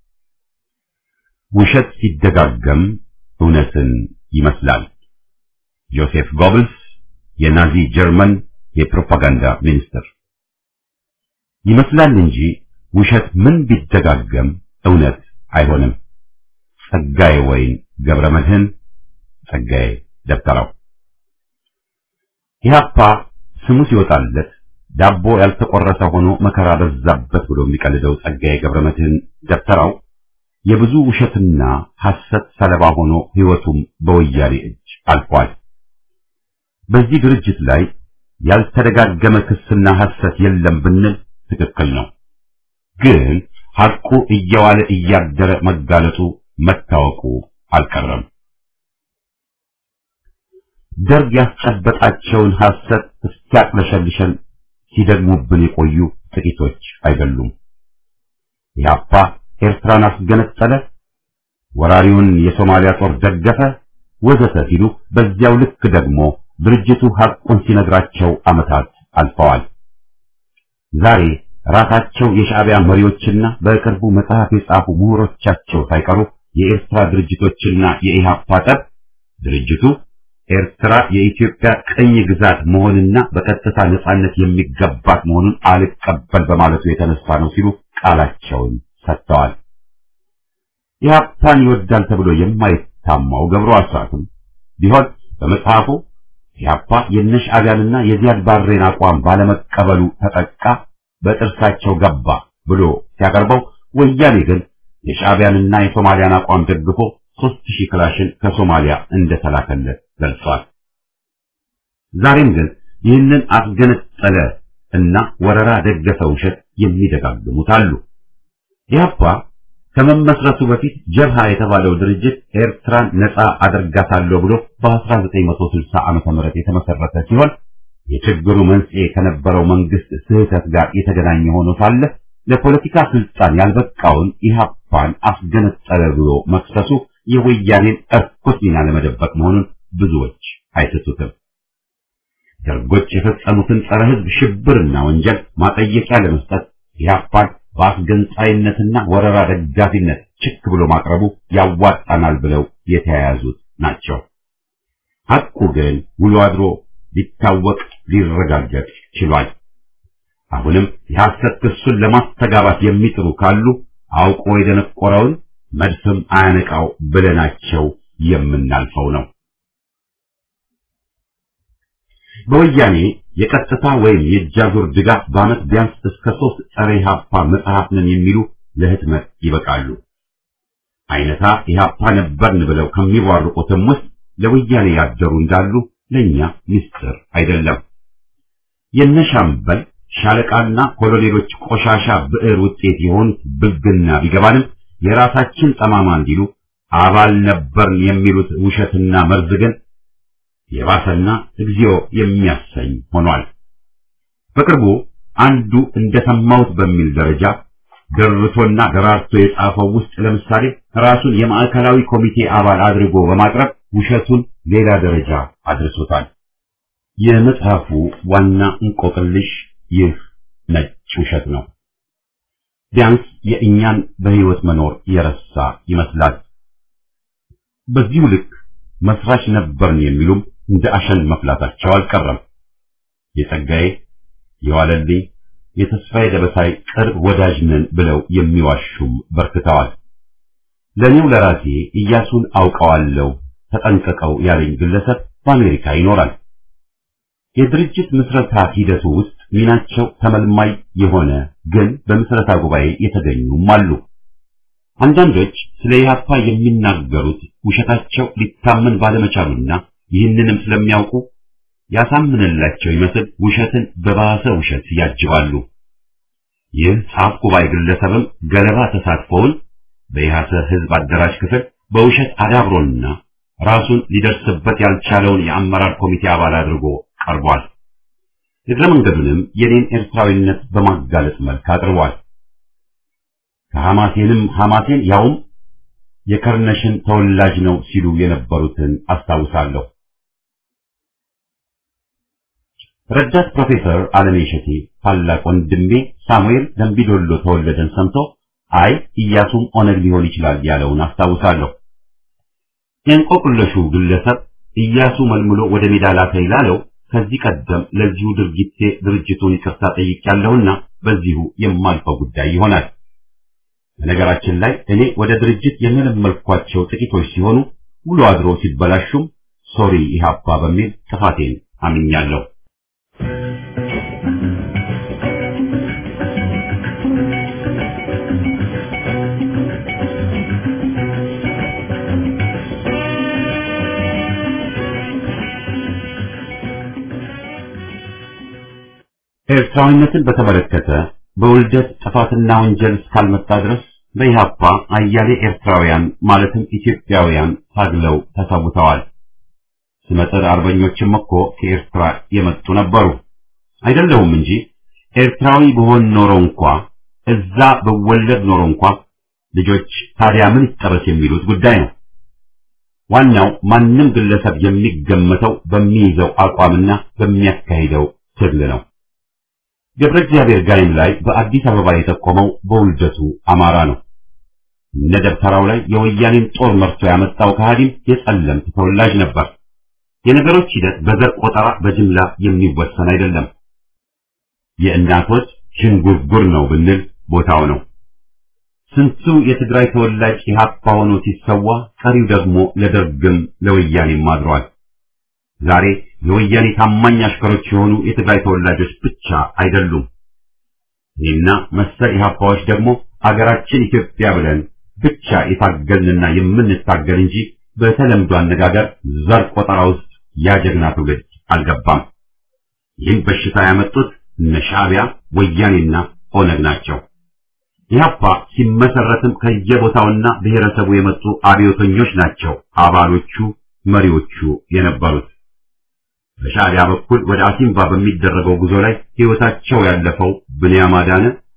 ውሸት ሲደጋገም እውነትን ይመስላል። ጆሴፍ ጎብልስ የናዚ ጀርመን የፕሮፓጋንዳ ሚኒስትር። ይመስላል እንጂ ውሸት ምን ቢደጋገም እውነት አይሆንም። ጸጋዬ ወይን ገብረ መድህን ጸጋዬ ደብተራው። ኢህአፓ ስሙ ሲወጣለት ዳቦ ያልተቆረሰ ሆኖ መከራ በዛበት ብሎ የሚቀልደው ጸጋዬ ገብረ መድህን ደብተራው የብዙ ውሸትና ሐሰት ሰለባ ሆኖ ሕይወቱም በወያኔ እጅ አልፏል። በዚህ ድርጅት ላይ ያልተደጋገመ ክስና ሐሰት የለም ብንል ትክክል ነው። ግን ሐቁ እየዋለ እያደረ መጋለጡ መታወቁ አልቀረም። ደርግ ያስጨበጣቸውን ሐሰት እስኪያቅለሸልሸን ሲደግሙብን የቆዩ ጥቂቶች አይደሉም። ኢህአፓ ኤርትራን አስገነጠለ፣ ወራሪውን የሶማሊያ ጦር ደገፈ፣ ወዘተ ሲሉ በዚያው ልክ ደግሞ ድርጅቱ ሐቁን ሲነግራቸው ዓመታት አልፈዋል። ዛሬ ራሳቸው የሻዕቢያ መሪዎችና በቅርቡ መጽሐፍ የጻፉ ምሁሮቻቸው ሳይቀሩ የኤርትራ ድርጅቶችና የኢህአፓ ጠብ ድርጅቱ ኤርትራ የኢትዮጵያ ቅኝ ግዛት መሆንና በቀጥታ ነጻነት የሚገባት መሆኑን አልቀበል በማለቱ የተነሳ ነው ሲሉ ቃላቸውን ሰጥተዋል። ኢህአፓን ይወዳል ተብሎ የማይታማው ገብሩ አስራትም ቢሆን በመጽሐፉ ኢህአፓ የነሻዕቢያንና የዚያድ ባሬን አቋም ባለመቀበሉ ተጠቃ፣ በጥርሳቸው ገባ ብሎ ሲያቀርበው ወያኔ ግን የሻዕቢያንና የሶማሊያን አቋም ደግፎ ሦስት ሺህ ክላሽን ከሶማሊያ እንደተላከለት ገልጿል። ዛሬም ግን ይህንን አስገነጠለ እና ወረራ ደገፈ ውሸት የሚደጋግሙት አሉ። ኢህአፓ ከመመስረቱ በፊት ጀብሃ የተባለው ድርጅት ኤርትራን ነፃ አደርጋታለሁ ብሎ በ1960 ዓመተ ምህረት የተመሰረተ ሲሆን የችግሩ መንስኤ ከነበረው መንግስት ስህተት ጋር የተገናኘ ሆኖ ሳለ ለፖለቲካ ስልጣን ያልበቃውን ኢህአፓን አስገነጠለ ብሎ መክሰሱ የወያኔን እርኩስ ሚና ለመደበቅ መሆኑን ብዙዎች አይሰጡትም። ደርጎች የፈጸሙትን ጸረ ሕዝብ ሽብርና ወንጀል ማጠየቂያ ለመስጠት ኢህአፓን በአስገንጣይነትና ወረራ ደጋፊነት ችክ ብሎ ማቅረቡ ያዋጣናል ብለው የተያያዙት ናቸው። ሐቁ ግን ውሎ አድሮ ሊታወቅ ሊረጋገጥ ችሏል። አሁንም የሐሰት ክሱን ለማስተጋባት የሚጥሩ ካሉ አውቆ የደነቆረውን መድፍም አያነቃው ብለናቸው የምናልፈው ነው። በወያኔ የቀጥታ ወይም የእጃዙር ድጋፍ በዓመት ቢያንስ እስከ ሶስት ጸረ ኢህአፓ መጽሐፍ ነን የሚሉ ለህትመት ይበቃሉ። አይነታ ኢህአፓ ነበርን ብለው ከሚቧርቁትም ውስጥ ለወያኔ ያደሩ እንዳሉ ለእኛ ምስጢር አይደለም። የነሻምበል ሻለቃና ኮሎኔሎች ቆሻሻ ብዕር ውጤት የሆኑት ብልግና ቢገባንም የራሳችን ጠማማ እንዲሉ አባል ነበርን የሚሉት ውሸትና መርዝ ግን የባሰና እግዚኦ የሚያሰኝ ሆኗል። በቅርቡ አንዱ እንደሰማሁት በሚል ደረጃ ደርቶና ደራርቶ የጻፈው ውስጥ ለምሳሌ ራሱን የማዕከላዊ ኮሚቴ አባል አድርጎ በማቅረብ ውሸቱን ሌላ ደረጃ አድርሶታል። የመጽሐፉ ዋና እንቆቅልሽ ይህ ነጭ ውሸት ነው። ቢያንስ የእኛን በህይወት መኖር የረሳ ይመስላል። በዚሁ ልክ መስራች ነበርን የሚሉም እንደ አሸን መፍላታቸው አልቀረም። የጸጋዬ የዋለልኝ የተስፋዬ ደበሳይ ቅርብ ወዳጅ ነን ብለው የሚዋሹም በርክተዋል። ለእኔው ለራሴ ኢያሱን አውቀዋለሁ ተጠንቀቀው ያለኝ ግለሰብ በአሜሪካ ይኖራል። የድርጅት ምስረታ ሂደቱ ውስጥ ሚናቸው ተመልማይ የሆነ ግን በምስረታ ጉባኤ የተገኙም አሉ። አንዳንዶች ስለ ኢህአፓ የሚናገሩት ውሸታቸው ሊታመን ባለመቻሉና ይህንንም ስለሚያውቁ ያሳምንላቸው ይመስል ውሸትን በባሰ ውሸት ያጅባሉ። ይህ ጻፍ ጉባኤ ግለሰብም ገለባ ተሳትፎውን በኢህአሰ ህዝብ አደራጅ ክፍል በውሸት አዳብሮና ራሱን ሊደርስበት ያልቻለውን የአመራር ኮሚቴ አባል አድርጎ ቀርቧል። እግረ መንገዱንም የኔን ኤርትራዊነት በማጋለጥ መልክ አቅርቧል። ከሐማሴንም ሐማሴን ያውም የከርነሽን ተወላጅ ነው ሲሉ የነበሩትን አስታውሳለሁ። ረዳት ፕሮፌሰር አለሜ እሸቴ ታላቅ ወንድሜ ሳሙኤል ደምቢዶሎ ተወለደን ሰምቶ አይ ኢያሱም ኦነግ ሊሆን ይችላል ያለውን አስታውሳለሁ። የእንቆቅልሹ ግለሰብ ኢያሱ መልምሎ ወደ ሜዳ ላከኝ ላለው ከዚህ ቀደም ለዚሁ ድርጊቴ ድርጅቱን ይቅርታ ጠይቄያለሁና በዚሁ የማልፈው ጉዳይ ይሆናል። በነገራችን ላይ እኔ ወደ ድርጅት የመለመልኳቸው ጥቂቶች ሲሆኑ ውሎ አድሮ ሲበላሹም ሶሪ ኢህአፓ በሚል ጥፋቴን አምኛለሁ። ኤርትራዊነትን በተመለከተ በውልደት ጥፋትና ወንጀል እስካልመጣ ድረስ በኢህአፓ አያሌ ኤርትራውያን ማለትም ኢትዮጵያውያን ታግለው ተሰውተዋል። ስመጥር አርበኞችም እኮ ከኤርትራ የመጡ ነበሩ። አይደለሁም እንጂ ኤርትራዊ በሆን ኖሮ እንኳ እዛ በወለድ ኖሮ እንኳ ልጆች ታዲያ ምን ይጠበስ የሚሉት ጉዳይ ነው። ዋናው ማንም ግለሰብ የሚገመተው በሚይዘው አቋምና በሚያካሂደው ትግል ነው። ገብረ እግዚአብሔር ጋይም ላይ በአዲስ አበባ የጠቆመው በውልደቱ አማራ ነው። እነ ደብተራው ላይ የወያኔን ጦር መርቶ ያመጣው ከሃዲም የጸለምት ተወላጅ ነበር። የነገሮች ሂደት በዘር ቆጠራ በጅምላ የሚወሰን አይደለም። የእናቶች ሽንጉርጉር ነው ብንል ቦታው ነው። ስንቱ የትግራይ ተወላጅ ኢህአፓ ሆኖ ሲሰዋ፣ ቀሪው ደግሞ ለደርግም ለወያኔም አድሯል። ዛሬ የወያኔ ታማኝ አሽከሮች የሆኑ የትግራይ ተወላጆች ብቻ አይደሉም። እኔና መሰል ኢህአፓዎች ደግሞ አገራችን ኢትዮጵያ ብለን ብቻ የታገልንና የምንታገል እንጂ በተለምዶ አነጋገር ዘር ቆጠራ ውስጥ ያጀግና ትውልድ አልገባም። ይህን በሽታ ያመጡት እነ ሻዕቢያ፣ ወያኔና ኦነግ ናቸው። ኢህአፓ ሲመሰረትም ከየቦታውና ብሔረሰቡ የመጡ አብዮተኞች ናቸው አባሎቹ መሪዎቹ የነበሩት። በሻዕቢያ በኩል ወደ አሲምባ በሚደረገው ጉዞ ላይ ሕይወታቸው ያለፈው ብንያም አዳነ፣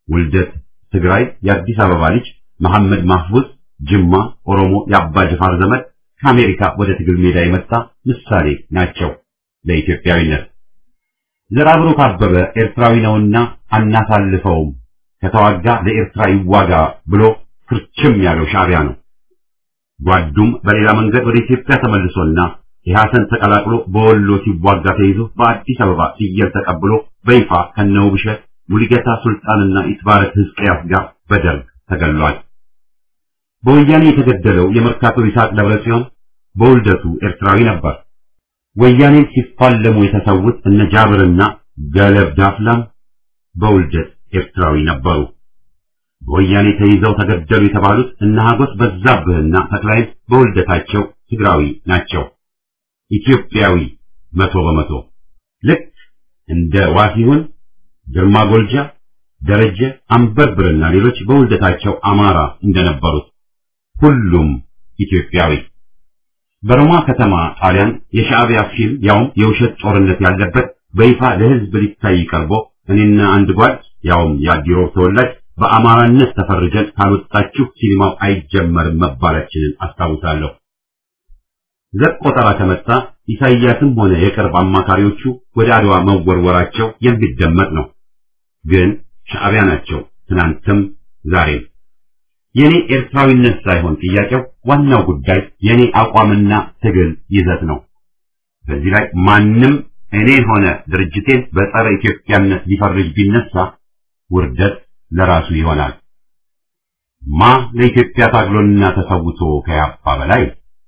ውልደት ትግራይ የአዲስ አበባ ልጅ መሐመድ ማህፉዝ ጅማ ኦሮሞ የአባ ጅፋር ዘመድ ከአሜሪካ ወደ ትግል ሜዳ የመጣ ምሳሌ ናቸው ለኢትዮጵያዊነት። ዘርአብሩክ አበበ ኤርትራዊ ነውና አናሳልፈውም፣ ከተዋጋ ለኤርትራ ይዋጋ ብሎ ክርችም ያለው ሻዕቢያ ነው። ጓዱም በሌላ መንገድ ወደ ኢትዮጵያ ተመልሶና ኢህአሰን ተቀላቅሎ በወሎ ሲዋጋ ተይዞ በአዲስ አበባ ፍየል ተቀብሎ በይፋ ከነውብሸት ሙሉጌታ ሱልጣንና ኢትባረክ ሕዝቅያስ ጋር በደርግ ተገሏል። በወያኔ የተገደለው የመርካቶ ይስሐቅ ደብረጽዮን በውልደቱ ኤርትራዊ ነበር። ወያኔን ሲፋለሙ የተሰዉት እነ ጃብርና ገለብ ዳፍላም በውልደት ኤርትራዊ ነበሩ። በወያኔ ተይዘው ተገደሉ የተባሉት እነ ሀጎስ በዛብህና ተክላይ በውልደታቸው ትግራዊ ናቸው። ኢትዮጵያዊ መቶ በመቶ ልክ እንደ ዋሲሁን፣ ግርማ ጎልጃ፣ ደረጀ አንበርብርና ሌሎች በውልደታቸው አማራ እንደነበሩት ሁሉም ኢትዮጵያዊ። በሮማ ከተማ ጣሊያን የሻዕቢያ ፊልም ያውም የውሸት ጦርነት ያለበት በይፋ ለሕዝብ ሊታይ ቀርቦ እኔና አንድ ጓድ ያውም የአዲሮ ተወላጅ በአማራነት ተፈርጀን ካልወጣችሁ ሲኒማው አይጀመርም መባላችንን አስታውሳለሁ። ዘር ቆጠራ ከመጣ ኢሳይያስም ሆነ የቅርብ አማካሪዎቹ ወደ አድዋ መወርወራቸው የሚደመጥ ነው። ግን ሻዕቢያ ናቸው ትናንትም ዛሬም። የኔ ኤርትራዊነት ሳይሆን ጥያቄው ዋናው ጉዳይ የኔ አቋምና ትግል ይዘት ነው። በዚህ ላይ ማንም እኔ ሆነ ድርጅቴን በጸረ ኢትዮጵያነት ሊፈርጅ ቢነሳ ውርደት ለራሱ ይሆናል። ማ ለኢትዮጵያ ታግሎና ተሰውቶ ከያፋ በላይ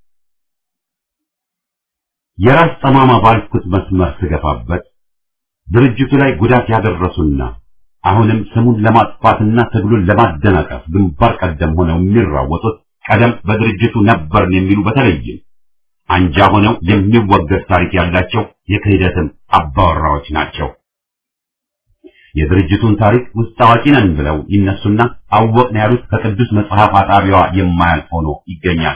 የራስ ጠማማ ባልኩት መስመር ስገፋበት ድርጅቱ ላይ ጉዳት ያደረሱና አሁንም ስሙን ለማጥፋትና ትግሉን ለማደናቀፍ ግንባር ቀደም ሆነው የሚራወጡት ቀደም በድርጅቱ ነበርን የሚሉ በተለይም አንጃ ሆነው የሚወገድ ታሪክ ያላቸው የክህደትም አባወራዎች ናቸው። የድርጅቱን ታሪክ ውስጥ አዋቂ ነን ብለው ይነሱና አወቅን ያሉት ከቅዱስ መጽሐፍ አጣቢዋ የማያልፍ ሆኖ ይገኛል።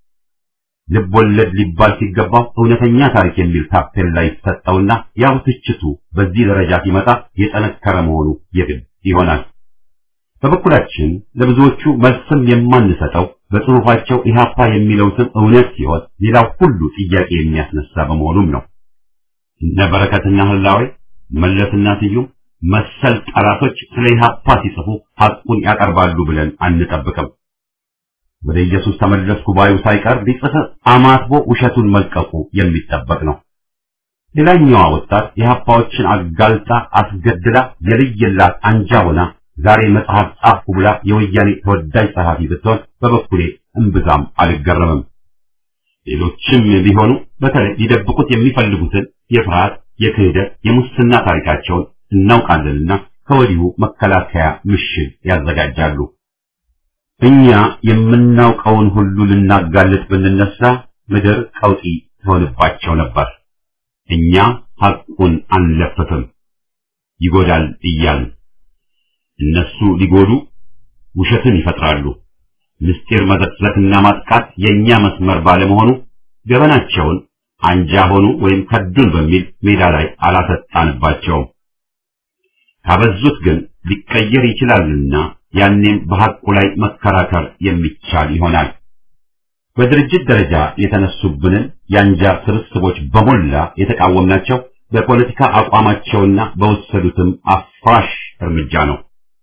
ልብ ወለድ ሊባል ሲገባው እውነተኛ ታሪክ የሚል ታፔላ ይሰጠውና ያው ትችቱ በዚህ ደረጃ ሲመጣ የጠነከረ መሆኑ የግድ ይሆናል። በበኩላችን ለብዙዎቹ መልስም የማንሰጠው በጽሑፋቸው ኢህአፓ የሚለው ስም እውነት ሲሆን ሌላው ሁሉ ጥያቄ የሚያስነሳ በመሆኑም ነው። እነ በረከትና ህላዌ መለስና ስዩም መሰል ጠላቶች ስለ ኢህአፓ ሲጽፉ ሐቁን ያቀርባሉ ብለን አንጠብቅም። ወደ ኢየሱስ ተመለስኩ ባዩ ሳይቀር ቢጽፍ አማትቦ ውሸቱን መልቀቁ የሚጠበቅ ነው። ሌላኛዋ ወጣት የሀፓዎችን አጋልጣ አስገድላ የልየላት አንጃ ሆና ዛሬ መጽሐፍ ጻፍኩ ብላ የወያኔ ተወዳጅ ጸሐፊ ብትሆን በበኩሌ እምብዛም አልገረምም። ሌሎችም ቢሆኑ በተለይ ሊደብቁት የሚፈልጉትን የፍርሃት፣ የክህደት፣ የሙስና ታሪካቸውን እናውቃለንና ከወዲሁ መከላከያ ምሽግ ያዘጋጃሉ። እኛ የምናውቀውን ሁሉ ልናጋልጥ ብንነሳ ምድር ቀውጢ ትሆንባቸው ነበር። እኛ ሐቁን አንለፍፍም፣ ይጎዳል እያልን እነሱ ሊጎዱ ውሸትን ይፈጥራሉ። ምስጢር መዘቅዘቅና ማጥቃት የእኛ መስመር ባለመሆኑ ገበናቸውን አንጃ ሆኑ ወይም ከዱን በሚል ሜዳ ላይ አላሰጣንባቸውም። ካበዙት ግን ሊቀየር ይችላልና ያኔም በሐቁ ላይ መከራከር የሚቻል ይሆናል። በድርጅት ደረጃ የተነሱብንን የአንጃ ስብስቦች በሞላ የተቃወምናቸው በፖለቲካ አቋማቸውና በወሰዱትም አፍራሽ እርምጃ ነው።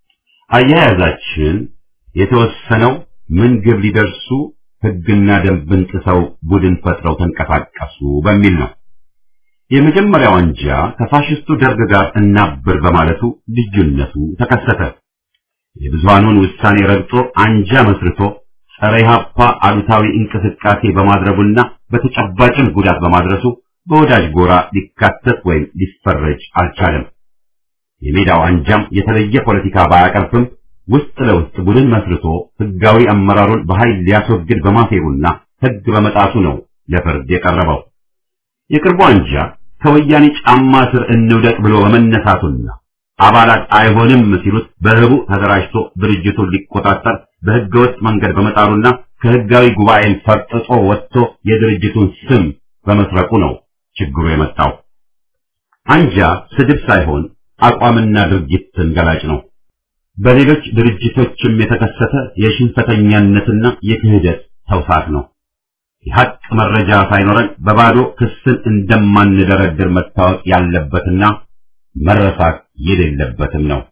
አያያዛችን የተወሰነው ምን ግብ ሊደርሱ ሕግና ደንብን ጥሰው ቡድን ፈጥረው ተንቀሳቀሱ በሚል ነው። የመጀመሪያው አንጃ ከፋሽስቱ ደርግ ጋር እናብር በማለቱ ልዩነቱ ተከሰተ። የብዙሃኑን ውሳኔ ረግጦ አንጃ መስርቶ ጸረ ኢህአፓ አሉታዊ እንቅስቃሴ በማድረጉና በተጨባጭም ጉዳት በማድረሱ በወዳጅ ጎራ ሊካተት ወይም ሊፈረጅ አልቻለም። የሜዳው አንጃም የተለየ ፖለቲካ ባያቀርብም ውስጥ ለውስጥ ቡድን መስርቶ ህጋዊ አመራሩን በኃይል ሊያስወግድ በማሴሩና ህግ በመጣሱ ነው ለፍርድ የቀረበው። የቅርቡ አንጃ ከወያኔ ጫማ ስር እንውደቅ ብሎ በመነሳቱና አባላት አይሆንም ሲሉት በህቡ ተደራጅቶ ድርጅቱን ሊቆጣጠር በህገወጥ መንገድ በመጣሩና ከህጋዊ ጉባኤን ፈርጥጦ ወጥቶ የድርጅቱን ስም በመስረቁ ነው ችግሩ የመጣው። አንጃ ስድብ ሳይሆን አቋምና ድርጊትን ገላጭ ነው። በሌሎች ድርጅቶችም የተከሰተ የሽንፈተኛነትና የክህደት ተውሳት ነው። የሐቅ መረጃ ሳይኖረን በባዶ ክስን እንደማንደረድር መታወቅ ያለበትና መረሳት የሌለበትም ነው።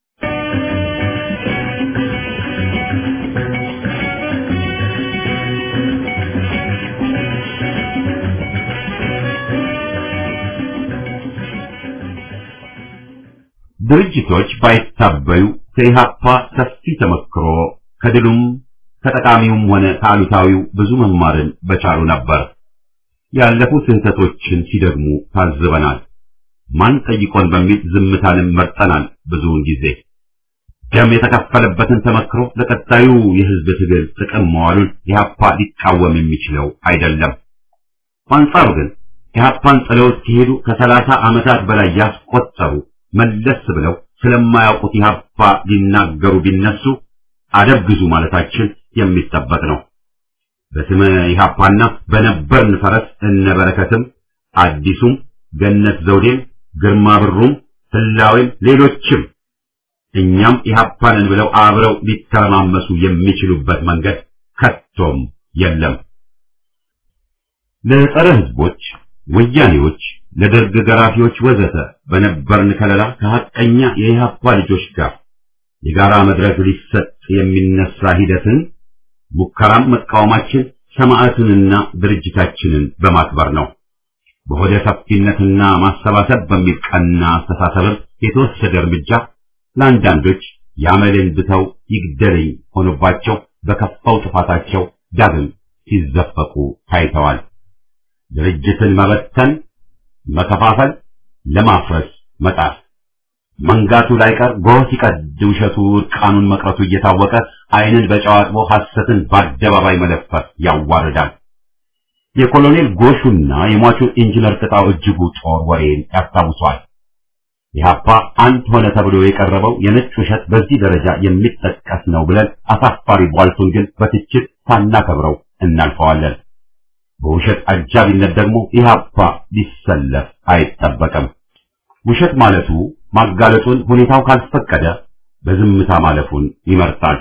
ድርጅቶች ባይታበዩ ከኢህአፓ ሰፊ ተመክሮ ከድሉም ከጠቃሚውም ሆነ ከአሉታዊው ብዙ መማርን በቻሉ ነበር። ያለፉ ስህተቶችን ሲደግሙ ታዝበናል። ማን ጠይቆን በሚል ዝምታንም መርጠናል። ብዙውን ጊዜ ደም የተከፈለበትን ተመክሮ ለቀጣዩ የህዝብ ትግል ጥቅም መዋሉን ኢህአፓ ሊቃወም የሚችለው አይደለም። በአንጻሩ ግን ኢህአፓን ጥለውት ሲሄዱ ከሰላሳ ዓመታት በላይ ያስቆጠሩ መለስ ብለው ስለማያውቁት ኢህአፓ ሊናገሩ ቢነሱ አደብ ግዙ ማለታችን የሚጠበቅ ነው። በስመ ኢህአፓና በነበርን ፈረስ እነበረከትም አዲሱም ገነት ዘውዴም ግርማ ብሩም ህላዌም ሌሎችም እኛም ኢህአፓንን ብለው አብረው ሊተረማመሱ የሚችሉበት መንገድ ከቶም የለም። ለጸረ ህዝቦች፣ ወያኔዎች፣ ለደርግ ገራፊዎች ወዘተ በነበርን ከለላ ከሐቀኛ የኢህአፓ ልጆች ጋር የጋራ መድረክ ሊሰጥ የሚነሳ ሂደትን ሙከራም መቃወማችን ሰማዕቱንና ድርጅታችንን በማክበር ነው። በሆደ ሰፊነትና ማሰባሰብ በሚል ቀና አስተሳሰብም የተወሰደ እርምጃ ለአንዳንዶች ያመልን ብተው ይግደለኝ ሆኖባቸው በከፋው ጥፋታቸው ዳግም ሲዘፈቁ ታይተዋል። ድርጅትን መበተን፣ መከፋፈል፣ ለማፍረስ መጣር መንጋቱ ላይቀር ጎህ ሲቀድ ውሸቱ እርቃኑን መቅረቱ እየታወቀ ዓይንን በጨዋጥቦ ሐሰትን በአደባባይ መለፈፍ ያዋርዳል። የኮሎኔል ጎሹና የሟቹ ኢንጂነር ቅጣው እጅጉ ጦር ወሬን ያስታውሷል። ኢህአፓ አንድ ሆነ ተብሎ የቀረበው የነጭ ውሸት በዚህ ደረጃ የሚጠቀስ ነው ብለን አሳፋሪ ቧልቱን ግን በትችት ሳናከብረው እናልፈዋለን። በውሸት አጃቢነት ደግሞ ኢህአፓ ሊሰለፍ አይጠበቅም። ውሸት ማለቱ ማጋለጡን ሁኔታው ካልፈቀደ በዝምታ ማለፉን ይመርጣል።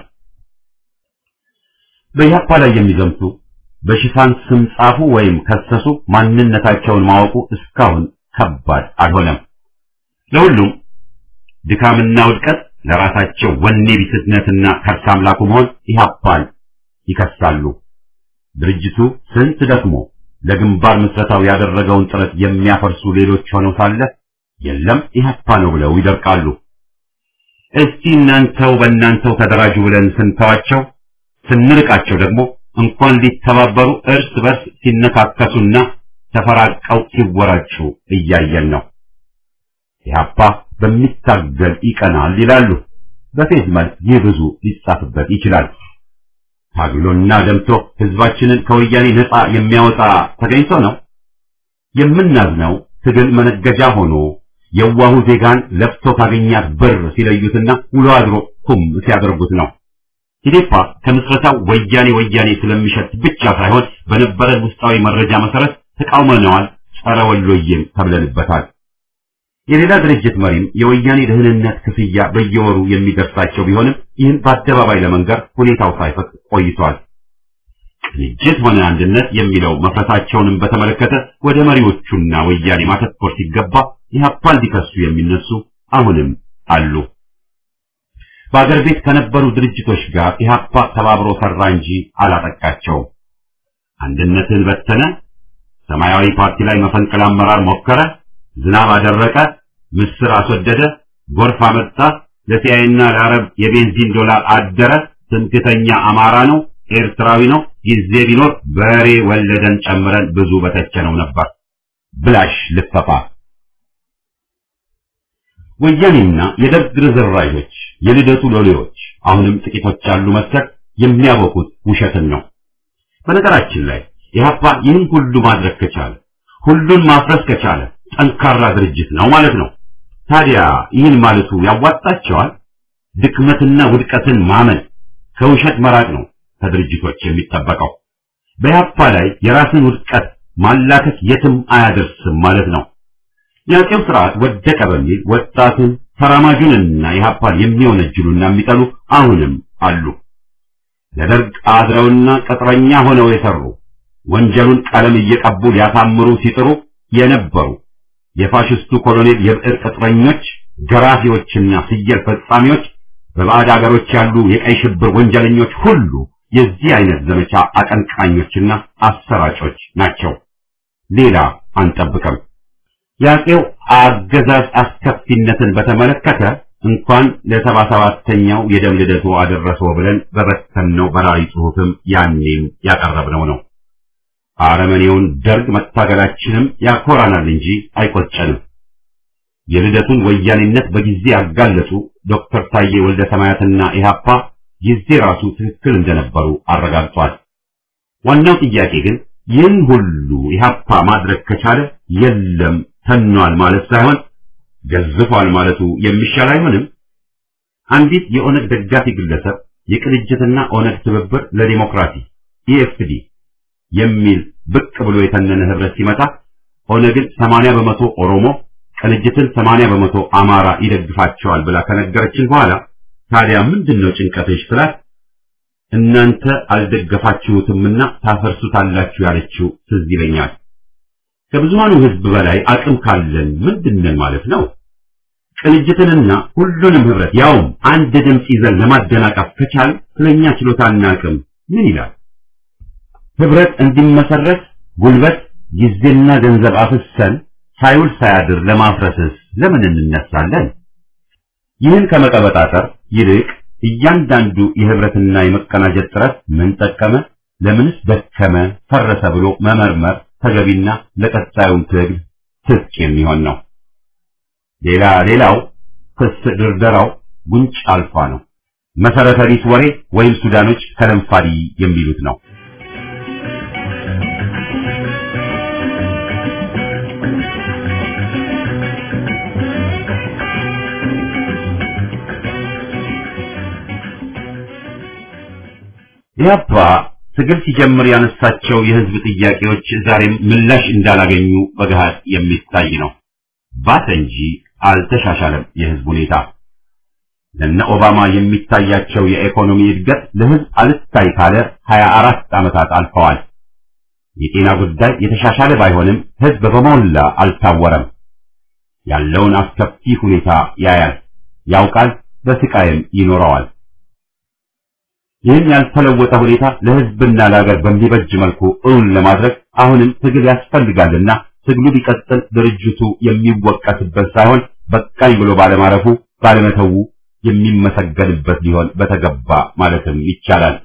በኢህአፓ ላይ የሚዘምቱ በሽፋን ስም ጻፉ ወይም ከሰሱ ማንነታቸውን ማወቁ እስካሁን ከባድ አልሆነም። ለሁሉም ድካምና ውድቀት ለራሳቸው ወኔ ቢስነትና ከርስ አምላኩ መሆን ኢህአፓን ይከሳሉ። ድርጅቱ ስንት ደክሞ ለግንባር ምስረታው ያደረገውን ጥረት የሚያፈርሱ ሌሎች ሆነው ሳለ የለም ኢህአፓ ነው ብለው ይደርቃሉ። እስቲ እናንተው በእናንተው ተደራጁ ብለን ስንተዋቸው ስንርቃቸው ደግሞ እንኳን ሊተባበሩ እርስ በርስ ሲነካከሱና ተፈራቀው ሲወራጩ እያየን ነው። ኢህአፓ በሚታገል ይቀናል ይላሉ። በፌዝ መልክ ይህ ብዙ ሊጻፍበት ይችላል። ታግሎና ደምቶ ህዝባችንን ከወያኔ ነፃ የሚያወጣ ተገኝቶ ነው የምናዝነው። ትግል መነገጃ ሆኖ የዋሁ ዜጋን ለፍቶ ካገኛት ብር ሲለዩትና ውሎ አድሮ ኩም ሲያደርጉት ነው። ኢዴፓ ከምስረታው ወያኔ ወያኔ ስለሚሸት ብቻ ሳይሆን በነበረን ውስጣዊ መረጃ መሰረት ተቃውመነዋል፣ ጸረ ወሎዬም ተብለንበታል። የሌላ ድርጅት መሪም የወያኔ ደህንነት ክፍያ በየወሩ የሚደርሳቸው ቢሆንም ይህን በአደባባይ ለመንገር ሁኔታው ሳይፈቅ ቆይቷል። ቅንጅት ሆነ አንድነት የሚለው መፍረሳቸውንም በተመለከተ ወደ መሪዎቹና ወያኔ ማተኮር ሲገባ ኢህአፓን ሊከሱ የሚነሱ አሁንም አሉ። በአገር ቤት ከነበሩ ድርጅቶች ጋር ኢህአፓ ተባብሮ ሰራ እንጂ አላጠቃቸውም። አንድነትን በተነ፣ ሰማያዊ ፓርቲ ላይ መፈንቅለ አመራር ሞከረ፣ ዝናብ አደረቀ፣ ምስር አስወደደ፣ ጎርፍ አመጣ፣ ለሲያይና ለአረብ የቤንዚን ዶላር አደረ፣ ትምክተኛ አማራ ነው፣ ኤርትራዊ ነው፣ ጊዜ ቢኖር በሬ ወለደን ጨምረን ብዙ በተቸነው ነበር። ብላሽ ልፈፋ ወያኔና የደርግ ርዝራዦች የልደቱ ሎሌዎች አሁንም ጥቂቶች ያሉ መሰል የሚያወቁት ውሸትን ነው። በነገራችን ላይ ኢህአፓ ይህን ሁሉ ማድረግ ከቻለ ሁሉን ማፍረስ ከቻለ ጠንካራ ድርጅት ነው ማለት ነው። ታዲያ ይህን ማለቱ ያዋጣቸዋል? ድክመትና ውድቀትን ማመን ከውሸት መራቅ ነው ከድርጅቶች የሚጠበቀው። በኢህአፓ ላይ የራስን ውድቀት ማላከት የትም አያደርስም ማለት ነው። የአጼው ስርዓት ወደቀ በሚል ወጣቱን ተራማጁንና ኢህአፓን የሚወነጅሉና የሚጠሉ አሁንም አሉ። ለደርግ አድረውና ቅጥረኛ ሆነው የሰሩ ወንጀሉን ቀለም እየቀቡ ሊያሳምሩ ሲጥሩ የነበሩ የፋሽስቱ ኮሎኔል የብዕር ቅጥረኞች፣ ገራፊዎችና ፍየል ፈጻሚዎች፣ በባዕድ አገሮች ያሉ የቀይ ሽብር ወንጀለኞች ሁሉ የዚህ አይነት ዘመቻ አቀንቃኞችና አሰራጮች ናቸው። ሌላ አንጠብቅም። የአፄው አገዛዝ አስከፊነትን በተመለከተ እንኳን ለሰባ ሰባተኛው የደም ልደቱ አደረሰው ብለን በበተንነው በራሪ ጽሑፍም ያኔም ያቀረብነው ነው። አረመኔውን ደርግ መታገላችንም ያኮራናል እንጂ አይቆጨንም። የልደቱን ወያኔነት በጊዜ ያጋለጡ ዶክተር ታዬ ወልደ ሰማያትና ኢህአፓ ጊዜ ራሱ ትክክል እንደነበሩ አረጋግጧል። ዋናው ጥያቄ ግን ይህን ሁሉ ኢህአፓ ማድረግ ከቻለ የለም ተኗል ማለት ሳይሆን ገዝፏል ማለቱ የሚሻል አይሆንም? አንዲት የኦነግ ደጋፊ ግለሰብ የቅንጅትና ኦነግ ትብብር ለዲሞክራሲ ኢኤፍዲ የሚል ብቅ ብሎ የተነነ ህብረት ሲመጣ ኦነግን 80 በመቶ ኦሮሞ ቅንጅትን 80 በመቶ አማራ ይደግፋቸዋል ብላ ከነገረችን በኋላ ታዲያ ምንድነው ጭንቀትሽ ስላት እናንተ አልደገፋችሁትምና ታፈርሱታላችሁ ያለችው ትዝ ይለኛል። ከብዙሃኑ ህዝብ በላይ አቅም ካለን ምንድነን ማለት ነው? ቅንጅትንና ሁሉንም ህብረት ያውም አንድ ድምፅ ይዘን ለማደናቀፍ ከቻል ስለኛ ችሎታና አቅም ምን ይላል? ህብረት እንዲመሰረት ጉልበት፣ ጊዜና ገንዘብ አፍሰን ሳይውል ሳያድር ለማፍረስስ ለምን እንነሳለን? ይህን ከመቀበጣጠር ይልቅ እያንዳንዱ የህብረትና የመቀናጀት ጥረት ምን ጠቀመ፣ ለምንስ ደከመ፣ ፈረሰ ብሎ መመርመር ተገቢና ለቀጣዩም ትግል ትጥቅ የሚሆን ነው። ሌላ ሌላው ክስ ድርደራው ጉንጭ አልፋ ነው። መሰረተ ቢስ ወሬ ወይም ሱዳኖች ከለንፋዲ የሚሉት ነው። ኢህአፓ ትግል ሲጀምር ያነሳቸው የህዝብ ጥያቄዎች ዛሬም ምላሽ እንዳላገኙ በገሃድ የሚታይ ነው። ባሰ እንጂ አልተሻሻለም የህዝብ ሁኔታ። ለነ ኦባማ የሚታያቸው የኢኮኖሚ እድገት ለህዝብ አልታይ ካለ 24 ዓመታት አልፈዋል። የጤና ጉዳይ የተሻሻለ ባይሆንም ህዝብ በሞላ አልታወረም። ያለውን አስከፊ ሁኔታ ያያል፣ ያውቃል፣ በስቃይም ይኖረዋል። ይህን ያልተለወጠ ሁኔታ ለህዝብና ለሀገር በሚበጅ መልኩ እውን ለማድረግ አሁንም ትግል ያስፈልጋልና ትግሉ ቢቀጥል ድርጅቱ የሚወቀስበት ሳይሆን በቃኝ ብሎ ባለማረፉ ባለመተዉ የሚመሰገንበት ሊሆን በተገባ ማለትም ይቻላል።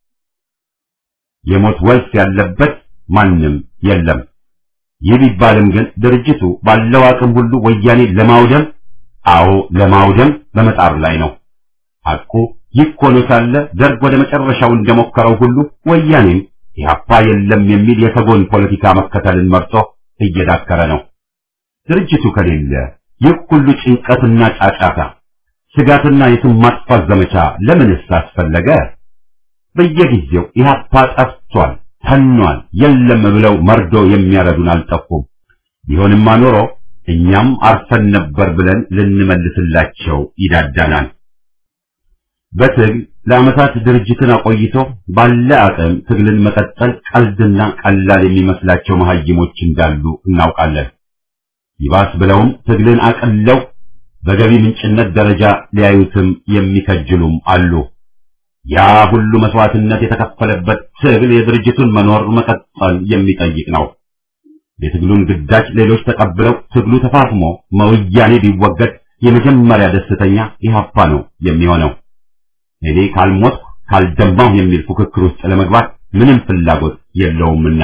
የሞት ወልስ ያለበት ማንም የለም። ይህ ቢባልም ግን ድርጅቱ ባለው አቅም ሁሉ ወያኔ ለማውደም አዎ ለማውደም በመጣር ላይ ነው። ሐቁ ይህ ሆኖ ሳለ ደርግ ወደ መጨረሻው እንደሞከረው ሁሉ ወያኔም ኢህአፓ የለም የሚል የሰጎን ፖለቲካ መከተልን መርጦ እየዳከረ ነው። ድርጅቱ ከሌለ ይህ ሁሉ ጭንቀትና ጫጫታ፣ ስጋትና የስም ማጥፋት ዘመቻ ለምንስ አስፈለገ? በየጊዜው ኢህአፓ ጠፍቷል፣ ተኗል፣ የለም ብለው መርዶ የሚያረዱን አልጠፉም። ቢሆንማ ኖሮ እኛም አርፈን ነበር ብለን ልንመልስላቸው ይዳዳናል። በትግል ለዓመታት ድርጅትን አቆይቶ ባለ አቅም ትግልን መቀጠል ቀልድና ቀላል የሚመስላቸው መሀይሞች እንዳሉ እናውቃለን። ይባስ ብለውም ትግልን አቅለው በገቢ ምንጭነት ደረጃ ሊያዩትም የሚከጅሉም አሉ። ያ ሁሉ መስዋዕትነት የተከፈለበት ትግል የድርጅቱን መኖር መቀጠል የሚጠይቅ ነው። የትግሉን ግዳጅ ሌሎች ተቀብለው ትግሉ ተፋፍሞ መወያኔ ቢወገድ የመጀመሪያ ደስተኛ ኢህአፓ ነው የሚሆነው። እኔ ካልሞትኩ ካልደማሁ የሚል ፉክክር ውስጥ ለመግባት ምንም ፍላጎት የለውምና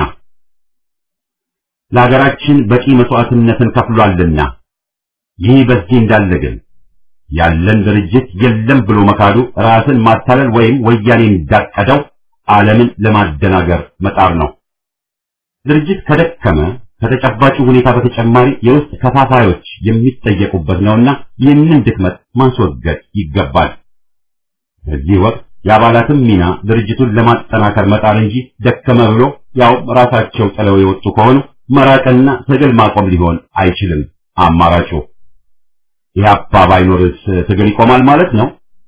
ለሀገራችን በቂ መስዋዕትነትን ከፍሏልና። ይህ በዚህ እንዳለ ግን ያለን ድርጅት የለም ብሎ መካዱ ራስን ማታለል ወይም ወያኔ እንዳቀደው ዓለምን ለማደናገር መጣር ነው። ድርጅት ከደከመ ከተጨባጩ ሁኔታ በተጨማሪ የውስጥ ከፋፋዮች የሚጠየቁበት ነውና ይህንን ድክመት ማስወገድ ይገባል። በዚህ ወቅት የአባላትም ሚና ድርጅቱን ለማጠናከር መጣር እንጂ ደከመ ብሎ ያው ራሳቸው ጥለው የወጡ ከሆኑ መራቅና ትግል ማቆም ሊሆን አይችልም አማራጩ። ኢህአፓ ባይኖርስ ትግል ይቆማል ማለት ነው?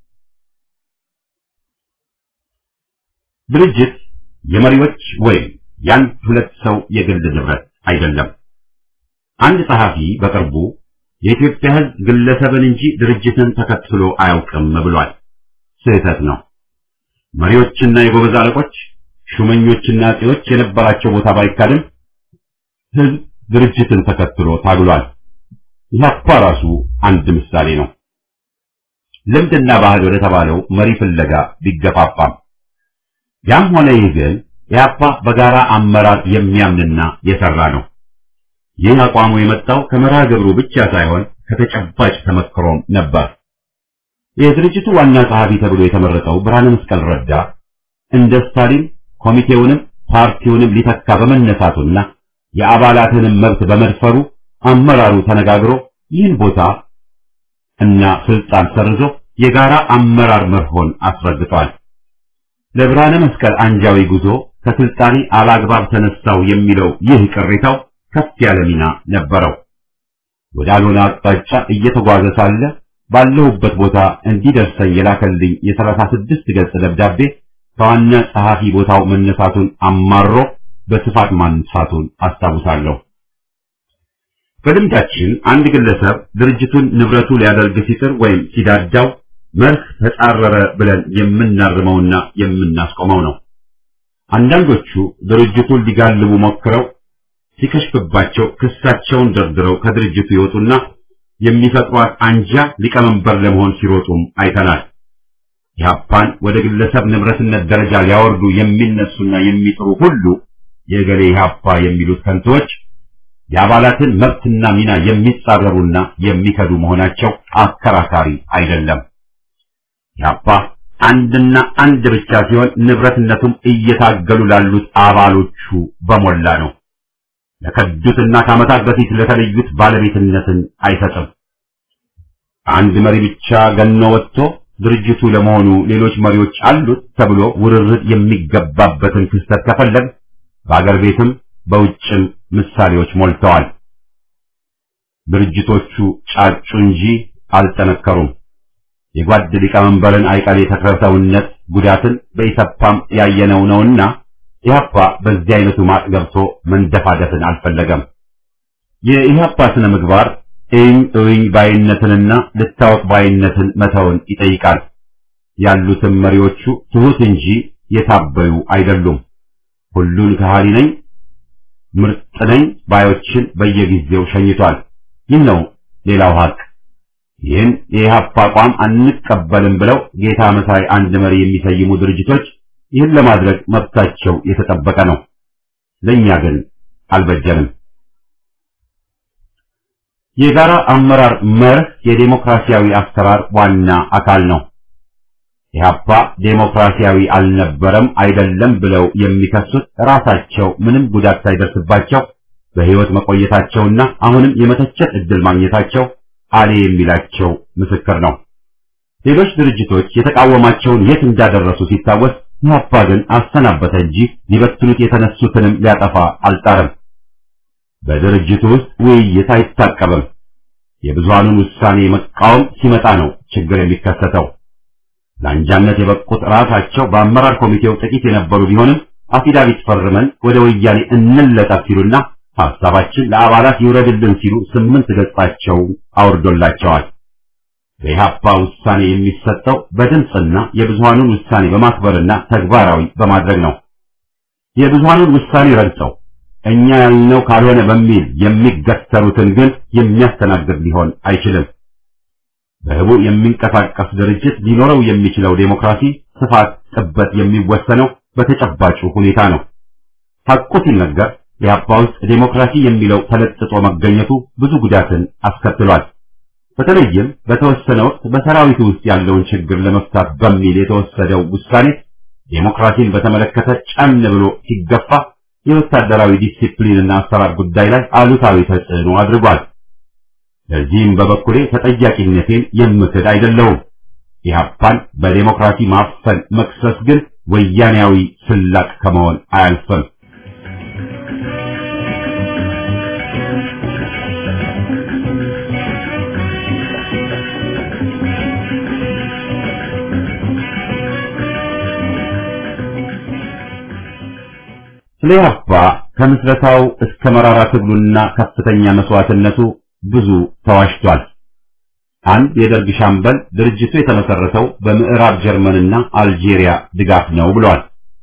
ድርጅት የመሪዎች ወይም የአንድ ሁለት ሰው የግል ንብረት አይደለም። አንድ ጸሐፊ በቅርቡ የኢትዮጵያ ሕዝብ ግለሰብን እንጂ ድርጅትን ተከትሎ አያውቅም ብሏል። ስህተት ነው። መሪዎችና የጎበዝ አለቆች፣ ሹመኞችና አጼዎች የነበራቸው ቦታ ባይካድም ሕዝብ ድርጅትን ተከትሎ ታግሏል። ኢህአፓ ራሱ አንድ ምሳሌ ነው። ልምድና ባህል ወደ ተባለው መሪ ፍለጋ ቢገፋፋም ያም ሆነ ይህ ግን ኢህአፓ በጋራ አመራር የሚያምንና የሰራ ነው። ይህ አቋሙ የመጣው ከመርሃ ግብሩ ብቻ ሳይሆን ከተጨባጭ ተመክሮም ነበር። የድርጅቱ ዋና ጸሐፊ ተብሎ የተመረጠው ብርሃነ መስቀል ረዳ እንደ ስታሊን ኮሚቴውንም ፓርቲውንም ሊተካ በመነሳቱና የአባላትንም መብት በመድፈሩ አመራሩ ተነጋግሮ ይህን ቦታ እና ስልጣን ሰርዞ የጋራ አመራር መርሆን አስረግጧል። ለብርሃነ መስቀል አንጃዊ ጉዞ ከስልጣኔ አላግባብ ተነሳው የሚለው ይህ ቅሬታው ከፍ ያለ ሚና ነበረው። ወደ አልሆነ አቅጣጫ እየተጓዘ ሳለ ባለሁበት ቦታ እንዲደርሰኝ የላከልኝ የሰላሳ ስድስት ገጽ ደብዳቤ ከዋና ጸሐፊ ቦታው መነሳቱን አማሮ በስፋት ማንሳቱን አስታውሳለሁ። በልምዳችን አንድ ግለሰብ ድርጅቱን ንብረቱ ሊያደርግ ሲጥር ወይም ሲዳዳው መርህ ተጻረረ ብለን የምናርመውና የምናስቆመው ነው። አንዳንዶቹ ድርጅቱን ሊጋልቡ ሞክረው ሲከሽፍባቸው ክሳቸውን ደርድረው ከድርጅቱ ይወጡና የሚፈጥሯት አንጃ ሊቀመንበር ለመሆን ሲሮጡም አይተናል። ኢህአፓን ወደ ግለሰብ ንብረትነት ደረጃ ሊያወርዱ የሚነሱና የሚጥሩ ሁሉ የገሌ ኢህአፓ የሚሉት ከንቶች የአባላትን መብትና ሚና የሚጻረሩና የሚከዱ መሆናቸው አከራካሪ አይደለም። ኢህአፓ አንድና አንድ ብቻ ሲሆን ንብረትነቱም እየታገሉ ላሉት አባሎቹ በሞላ ነው። ለከዱትና ከዓመታት በፊት ለተለዩት ባለቤትነትን አይሰጥም። አንድ መሪ ብቻ ገኖ ወጥቶ ድርጅቱ ለመሆኑ ሌሎች መሪዎች አሉት ተብሎ ውርርድ የሚገባበትን ክስተት ከፈለግ በአገር ቤትም በውጭም ምሳሌዎች ሞልተዋል። ድርጅቶቹ ጫጩ እንጂ አልጠነከሩም። የጓድ ሊቀመንበርን አይቀሬ ተክለሰውነት ጉዳትን በኢሰፓም ያየነው ነውና ኢህአፓ በዚህ አይነቱ ማጥ ገብቶ መንደፋደፍን አልፈለገም። የኢህአፓ ስነ ምግባር እኝ እኝ ባይነትንና ልታወቅ ባይነትን መተውን ይጠይቃል። ያሉትም መሪዎቹ ትሑት እንጂ የታበዩ አይደሉም። ሁሉን ከሃሊ ነኝ ምርጥ ነኝ ባዮችን በየጊዜው ሸኝቷል። ይህ ነው ሌላው ሀቅ። ይህን የኢህአፓ አቋም አንቀበልም ብለው ጌታ መሳይ አንድ መሪ የሚሰይሙ ድርጅቶች ይህን ለማድረግ መብታቸው የተጠበቀ ነው። ለእኛ ግን አልበጀንም። የጋራ አመራር መርህ የዴሞክራሲያዊ አሰራር ዋና አካል ነው። ኢህአፓ ዴሞክራሲያዊ አልነበረም አይደለም ብለው የሚከሱት ራሳቸው ምንም ጉዳት ሳይደርስባቸው በህይወት መቆየታቸውና አሁንም የመተቸት ዕድል ማግኘታቸው አሌ የሚላቸው ምስክር ነው። ሌሎች ድርጅቶች የተቃወማቸውን የት እንዳደረሱ ሲታወስ ኢህአፓ ግን አሰናበተ እንጂ ሊበትኑት የተነሱትንም ሊያጠፋ አልጣረም። በድርጅቱ ውስጥ ውይይት አይታቀብም። የብዙሃኑን ውሳኔ መቃወም ሲመጣ ነው ችግር የሚከሰተው። ለአንጃነት የበቁት ራሳቸው በአመራር ኮሚቴው ጥቂት የነበሩ ቢሆንም አፊዳቪት ፈርመን ወደ ወያኔ እንለጠፍ ሲሉና ሐሳባችን ለአባላት ይውረድልን ሲሉ ስምንት ገጻቸው አውርዶላቸዋል። በኢህአፓ ውሳኔ የሚሰጠው በድምፅና የብዙሃኑን ውሳኔ በማክበርና ተግባራዊ በማድረግ ነው። የብዙሃኑን ውሳኔ ረግጠው እኛ ያልነው ካልሆነ በሚል የሚገተሩትን ግን የሚያስተናግድ ሊሆን አይችልም። በህቡ የሚንቀሳቀስ ድርጅት ሊኖረው የሚችለው ዴሞክራሲ ስፋት፣ ጥበት የሚወሰነው በተጨባጩ ሁኔታ ነው። ሐቁ ሲነገር ኢህአፓ ውስጥ ዴሞክራሲ የሚለው ተለጥጦ መገኘቱ ብዙ ጉዳትን አስከትሏል። በተለይም በተወሰነ ወቅት በሰራዊቱ ውስጥ ያለውን ችግር ለመፍታት በሚል የተወሰደው ውሳኔ ዴሞክራሲን በተመለከተ ጫን ብሎ ሲገፋ የወታደራዊ ዲሲፕሊንና አሰራር ጉዳይ ላይ አሉታዊ ተጽዕኖ አድርጓል። ለዚህም በበኩሌ ተጠያቂነቴን የምክድ አይደለሁም። ኢህአፓን በዴሞክራሲ ማፈን መክሰስ ግን ወያኔያዊ ስላቅ ከመሆን አያልፍም። ስለ ኢህአፓ ከምስረታው እስከ መራራ ትግሉና ከፍተኛ መስዋዕትነቱ ብዙ ተዋሽቷል። አንድ የደርግ ሻምበል ድርጅቱ የተመሰረተው በምዕራብ ጀርመንና አልጄሪያ ድጋፍ ነው ብሏል።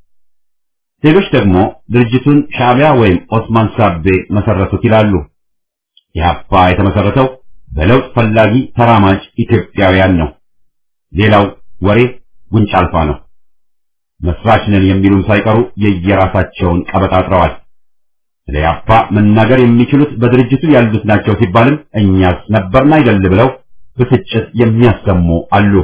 ሌሎች ደግሞ ድርጅቱን ሻዕቢያ ወይም ኦስማን ሳቤ መሰረቱት ይላሉ። ኢህአፓ የተመሰረተው በለውጥ ፈላጊ ተራማጅ ኢትዮጵያውያን ነው። ሌላው ወሬ ጉንጭ አልፋ ነው። መስራች ነን የሚሉም ሳይቀሩ የየራሳቸውን ቀበጣጥረዋል። ስለ ኢህአፓ መናገር የሚችሉት በድርጅቱ ያሉት ናቸው ሲባልም እኛስ ነበርን አይደል ብለው ብስጭት የሚያሰሙ አሉ።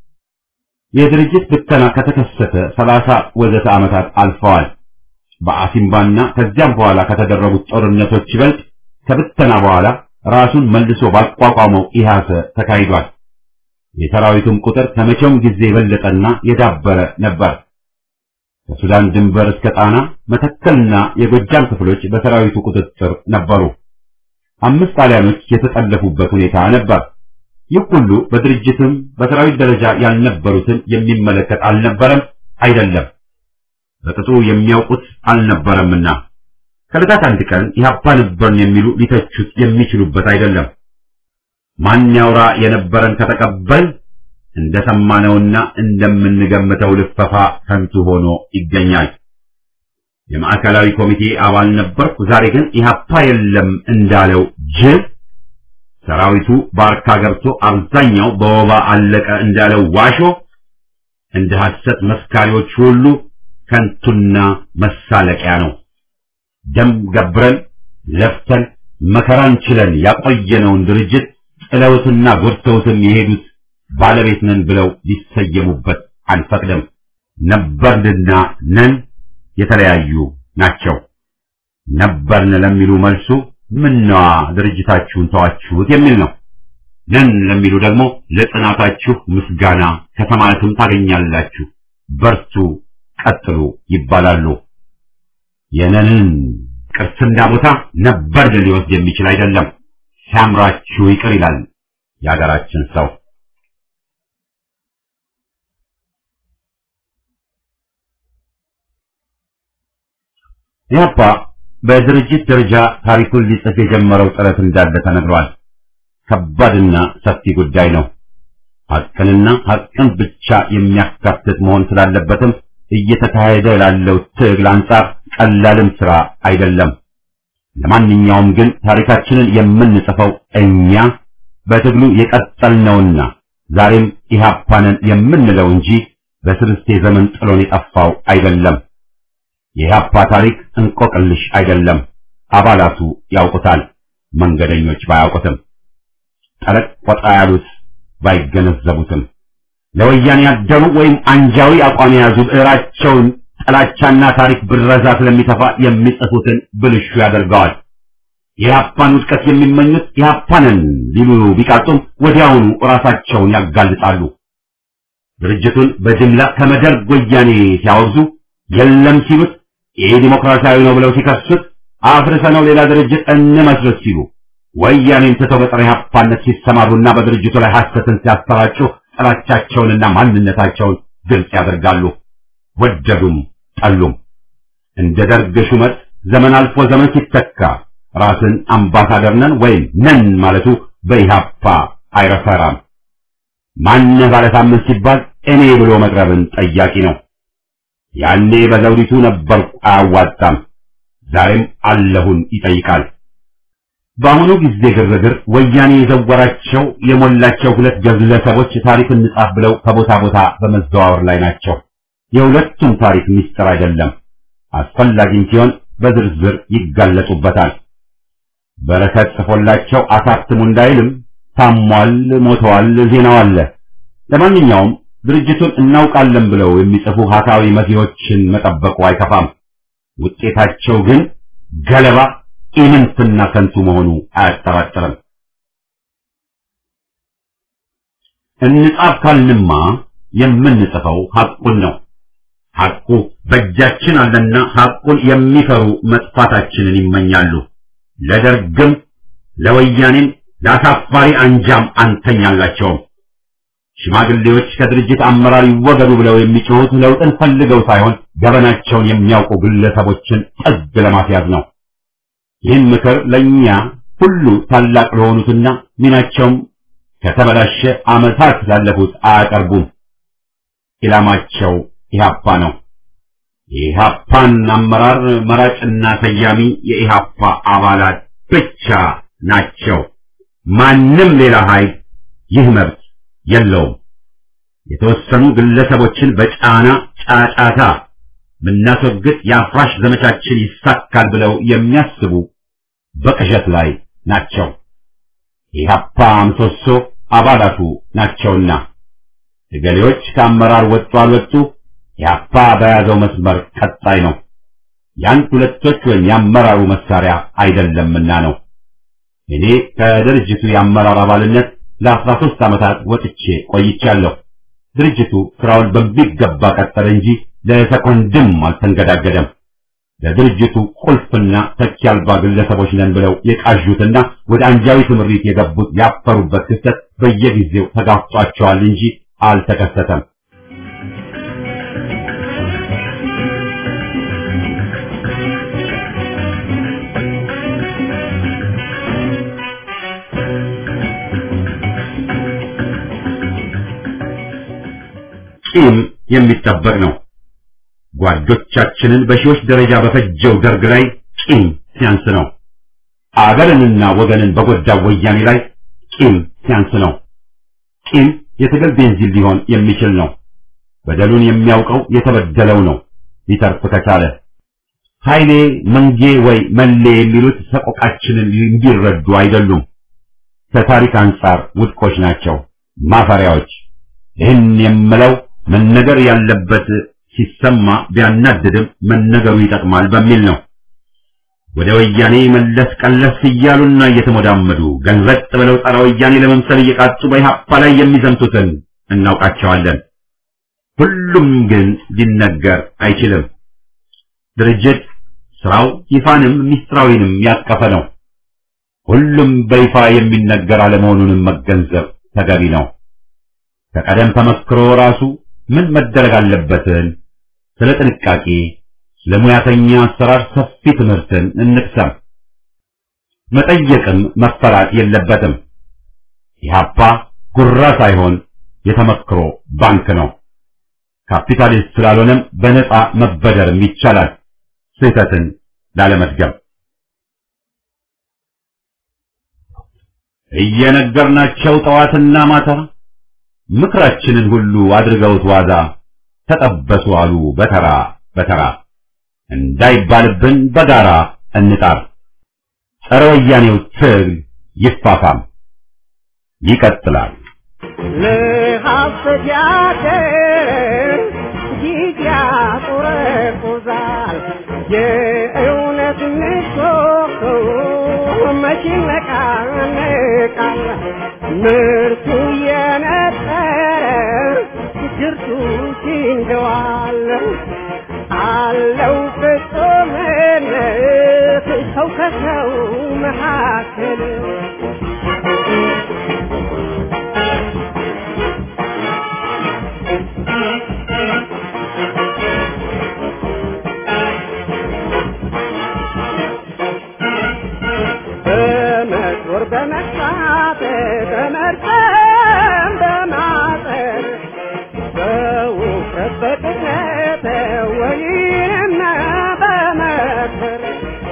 የድርጅት ብተና ከተከሰተ ሰላሳ ወዘተ ዓመታት አልፈዋል። በአሲምባና ከዚያም በኋላ ከተደረጉት ጦርነቶች ይበልጥ ከብተና በኋላ ራሱን መልሶ ባቋቋመው ኢህአሰ ተካሂዷል። የሰራዊቱም ቁጥር ከመቼውም ጊዜ የበለጠና የዳበረ ነበር። ከሱዳን ድንበር እስከ ጣና መተከልና የጎጃም ክፍሎች በሰራዊቱ ቁጥጥር ነበሩ። አምስት ጣሊያኖች የተጠለፉበት ሁኔታ ነበር። ይህ ሁሉ በድርጅትም በሰራዊት ደረጃ ያልነበሩትን የሚመለከት አልነበረም፣ አይደለም በቅጡ የሚያውቁት አልነበረምና ከዕለታት አንድ ቀን ኢህአፓ ነበርን የሚሉ ሊተቹት የሚችሉበት አይደለም። ማን ያውራ የነበረን ከተቀበል እንደሰማነውና እንደምንገምተው ልፈፋ ከንቱ ሆኖ ይገኛል። የማዕከላዊ ኮሚቴ አባል ነበርኩ፣ ዛሬ ግን ኢህአፓ የለም እንዳለው ጅብ ሰራዊቱ ባርካ ገብቶ አብዛኛው በወባ አለቀ እንዳለው ዋሾ እንደ ሐሰት መስካሪዎች ሁሉ ከንቱና መሳለቂያ ነው። ደም ገብረን ለፍተን መከራን ችለን ያቆየነውን ድርጅት ጥለውትና ጎድተውትም የሄዱት ባለቤት ነን ብለው ሊሰየሙበት አንፈቅድም። ነበርንና ነን የተለያዩ ናቸው። ነበርን ለሚሉ መልሱ ምነዋ ድርጅታችሁን ተዋችሁት የሚል ነው። ነን ለሚሉ ደግሞ ለጽናታችሁ ምስጋና ከሰማያትም ታገኛላችሁ፣ በርቱ፣ ቀጥሉ ይባላሉ። የነንን ቅርስና ቦታ ነበርን ሊወስድ የሚችል አይደለም። ሲያምራችሁ ይቅር ይላል የሀገራችን ሰው። ኢህአፓ በድርጅት ደረጃ ታሪኩን ሊጽፍ የጀመረው ጥረት እንዳለ ተነግሯል። ከባድና ሰፊ ጉዳይ ነው። ሐቅንና ሐቅን ብቻ የሚያካትት መሆን ስላለበትም እየተካሄደ ላለው ትግል አንጻር ቀላልም ስራ አይደለም። ለማንኛውም ግን ታሪካችንን የምንጽፈው እኛ በትግሉ የቀጠልነውና ዛሬም ኢህአፓንን የምንለው እንጂ በስርስቴ ዘመን ጥሎን የጠፋው አይደለም። የኢህአፓ ታሪክ እንቆቅልሽ አይደለም። አባላቱ ያውቁታል፣ መንገደኞች ባያውቁትም፣ ጠለቅ ቆጣ ያሉት ባይገነዘቡትም፣ ለወያኔ ያደሩ ወይም አንጃዊ አቋም የያዙ ብዕራቸውን ጥላቻና ታሪክ ብረዛ ስለሚተፋ የሚጽፉትን ብልሹ ያደርገዋል። የኢህአፓን ውድቀት የሚመኙት ኢህአፓንን ሊሉ ቢቃጡም ወዲያውኑ ራሳቸውን ያጋልጣሉ። ድርጅቱን በጅምላ ከመደርግ ወያኔ ሲያወግዙ የለም ሲሉት ይህ ዲሞክራሲያዊ ነው ብለው ሲከሱት አፍርሰነው ሌላ ድርጅት እንመስረት ሲሉ ወያኔን ትተው በጸረ ኢህአፓነት ሲሰማሩና በድርጅቱ ላይ ሐሰትን ሲያሰራጩ ጥላቻቸውንና ማንነታቸውን ግልጽ ያደርጋሉ። ወደዱም ጠሉም እንደ ደርግ ሹመት ዘመን አልፎ ዘመን ሲተካ ራስን አምባሳደር ነን ወይም ነን ማለቱ በኢህአፓ አይረፈራም። ማነህ ባለሳምንት ሲባል እኔ ብሎ መቅረብን ጠያቂ ነው። ያኔ በዘውዲቱ ነበርኩ አያዋጣም፣ ዛሬም አለሁን ይጠይቃል። በአሁኑ ጊዜ ግርግር ወያኔ የዘወራቸው የሞላቸው ሁለት ግለሰቦች ታሪክ እንጻፍ ብለው ከቦታ ቦታ በመዘዋወር ላይ ናቸው። የሁለቱም ታሪክ ምስጢር አይደለም። አስፈላጊም ሲሆን በዝርዝር ይጋለጡበታል። በረከት ጽፎላቸው አሳትሙ እንዳይልም ታሟል፣ ሞተዋል፣ ዜናው አለ። ለማንኛውም ድርጅቱን እናውቃለን ብለው የሚጽፉ ሀሳዊ መሲዎችን መጠበቁ አይከፋም። ውጤታቸው ግን ገለባ ኢምንትና ከንቱ መሆኑ አያጠራጥርም። እንጻፍ ካልንማ የምንጽፈው ሐቁን ነው። ሐቁ በእጃችን አለና ሐቁን የሚፈሩ መጥፋታችንን ይመኛሉ። ለደርግም ለወያኔም ለአሳፋሪ አንጃም አንተኛላቸውም። ሽማግሌዎች ከድርጅት አመራር ይወገዱ ብለው የሚጮሁት ለውጥን ፈልገው ሳይሆን ገበናቸውን የሚያውቁ ግለሰቦችን ጥግ ለማስያዝ ነው። ይህን ምክር ለእኛ ሁሉ ታላቅ ለሆኑትና ሚናቸውም ከተበላሸ ዓመታት ላለፉት አያቀርቡም። ኢላማቸው ኢህአፓ ነው። የኢህአፓን አመራር መራጭና ሰያሚ የኢህአፓ አባላት ብቻ ናቸው። ማንም ሌላ ኃይል ይህ መብት የለውም። የተወሰኑ ግለሰቦችን በጫና ጫጫታ ብናስወግድ የአፍራሽ ዘመቻችን ይሳካል ብለው የሚያስቡ በቅዠት ላይ ናቸው። የኢህአፓ ምሰሶ አባላቱ ናቸውና እገሌዎች ከአመራር ወጡ አልወጡ ኢህአፓ በያዘው መስመር ቀጣይ ነው። የአንድ ሁለቶች ወይም የአመራሩ መሳሪያ አይደለምና ነው። እኔ ከድርጅቱ የአመራር አባልነት ለአስራ ሶስት ዓመታት ወጥቼ ቆይቻለሁ። ድርጅቱ ስራውን በሚገባ ቀጠለ እንጂ ለሰኮንድም አልተንገዳገደም። ለድርጅቱ ቁልፍና ተኪ አልባ ግለሰቦች ነን ብለው የቃዡትና ወደ አንጃዊ ትምሪት የገቡት ያፈሩበት ክስተት በየጊዜው ተጋፍጧቸዋል እንጂ አልተከሰተም። ቂም የሚጠበቅ ነው። ጓዶቻችንን በሺዎች ደረጃ በፈጀው ደርግ ላይ ቂም ሲያንስ ነው። አገርንና ወገንን በጎዳው ወያኔ ላይ ቂም ሲያንስ ነው። ቂም የትግል ቤንዚን ሊሆን የሚችል ነው። በደሉን የሚያውቀው የተበደለው ነው። ሊተርፍ ከቻለ ኃይሌ መንጌ ወይ መሌ የሚሉት ሰቆቃችንን እንዲረዱ አይደሉም። ከታሪክ አንጻር ውድቆች ናቸው፣ ማፈሪያዎች። ይህን የምለው መነገር ያለበት ሲሰማ ቢያናድድም መነገሩ ይጠቅማል በሚል ነው። ወደ ወያኔ መለስ ቀለስ እያሉና እየተሞዳመዱ ገንዘጥ ብለው ጸረ ወያኔ ለመምሰል እየቃጡ በኢህአፓ ላይ የሚዘምቱትን እናውቃቸዋለን። ሁሉም ግን ሊነገር አይችልም። ድርጅት ስራው ይፋንም ሚስጥራዊንም ያቀፈ ነው። ሁሉም በይፋ የሚነገር አለመሆኑንም መገንዘብ ተገቢ ነው። ከቀደም ተመክሮ ራሱ ምን መደረግ አለበትን ስለ ጥንቃቄ፣ ስለ ሙያተኛ አሰራር ሰፊ ትምህርትን እንቅሰም። መጠየቅም መፈራት የለበትም። ኢህአፓ ጉራ ሳይሆን የተመክሮ ባንክ ነው። ካፒታሊስት ስላልሆነም በነፃ መበደርም ይቻላል። ስህተትን ላለመድገም እየነገርናቸው ጠዋትና ማታ ምክራችንን ሁሉ አድርገውት ዋዛ ተጠበሱ አሉ በተራ በተራ እንዳይባልብን በጋራ እንጣር። ጸረ ወያኔው ትግል ይፋፋም ይቀጥላል። ለሐሰት ያደር ጊዜ ያቆረቁዛል። የእውነት ምሰሶ መቼ ይነቃነቃል። ምርቱ የነጠረ ግርቱ ሲንገዋል አለው ፍጹምነት ሰው ከሰው መካከል በመጦር በመግፋት በመርጠም በማጠር በውፍረት በቅጥነት ወይም በመከር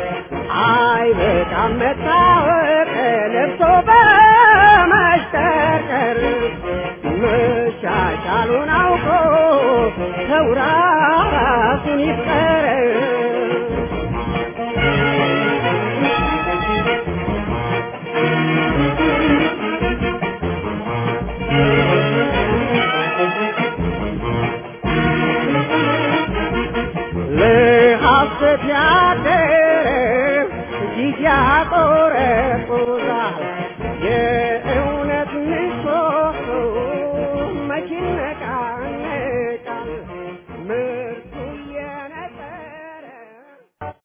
አይበቃም መታወቅ ለብሶ በመሽከርከር መሻሻሉን አውቆ ሰው ራሱን ይፍቀር። ለሐሰት ያደረ ጊዜ ያቆረቁዛል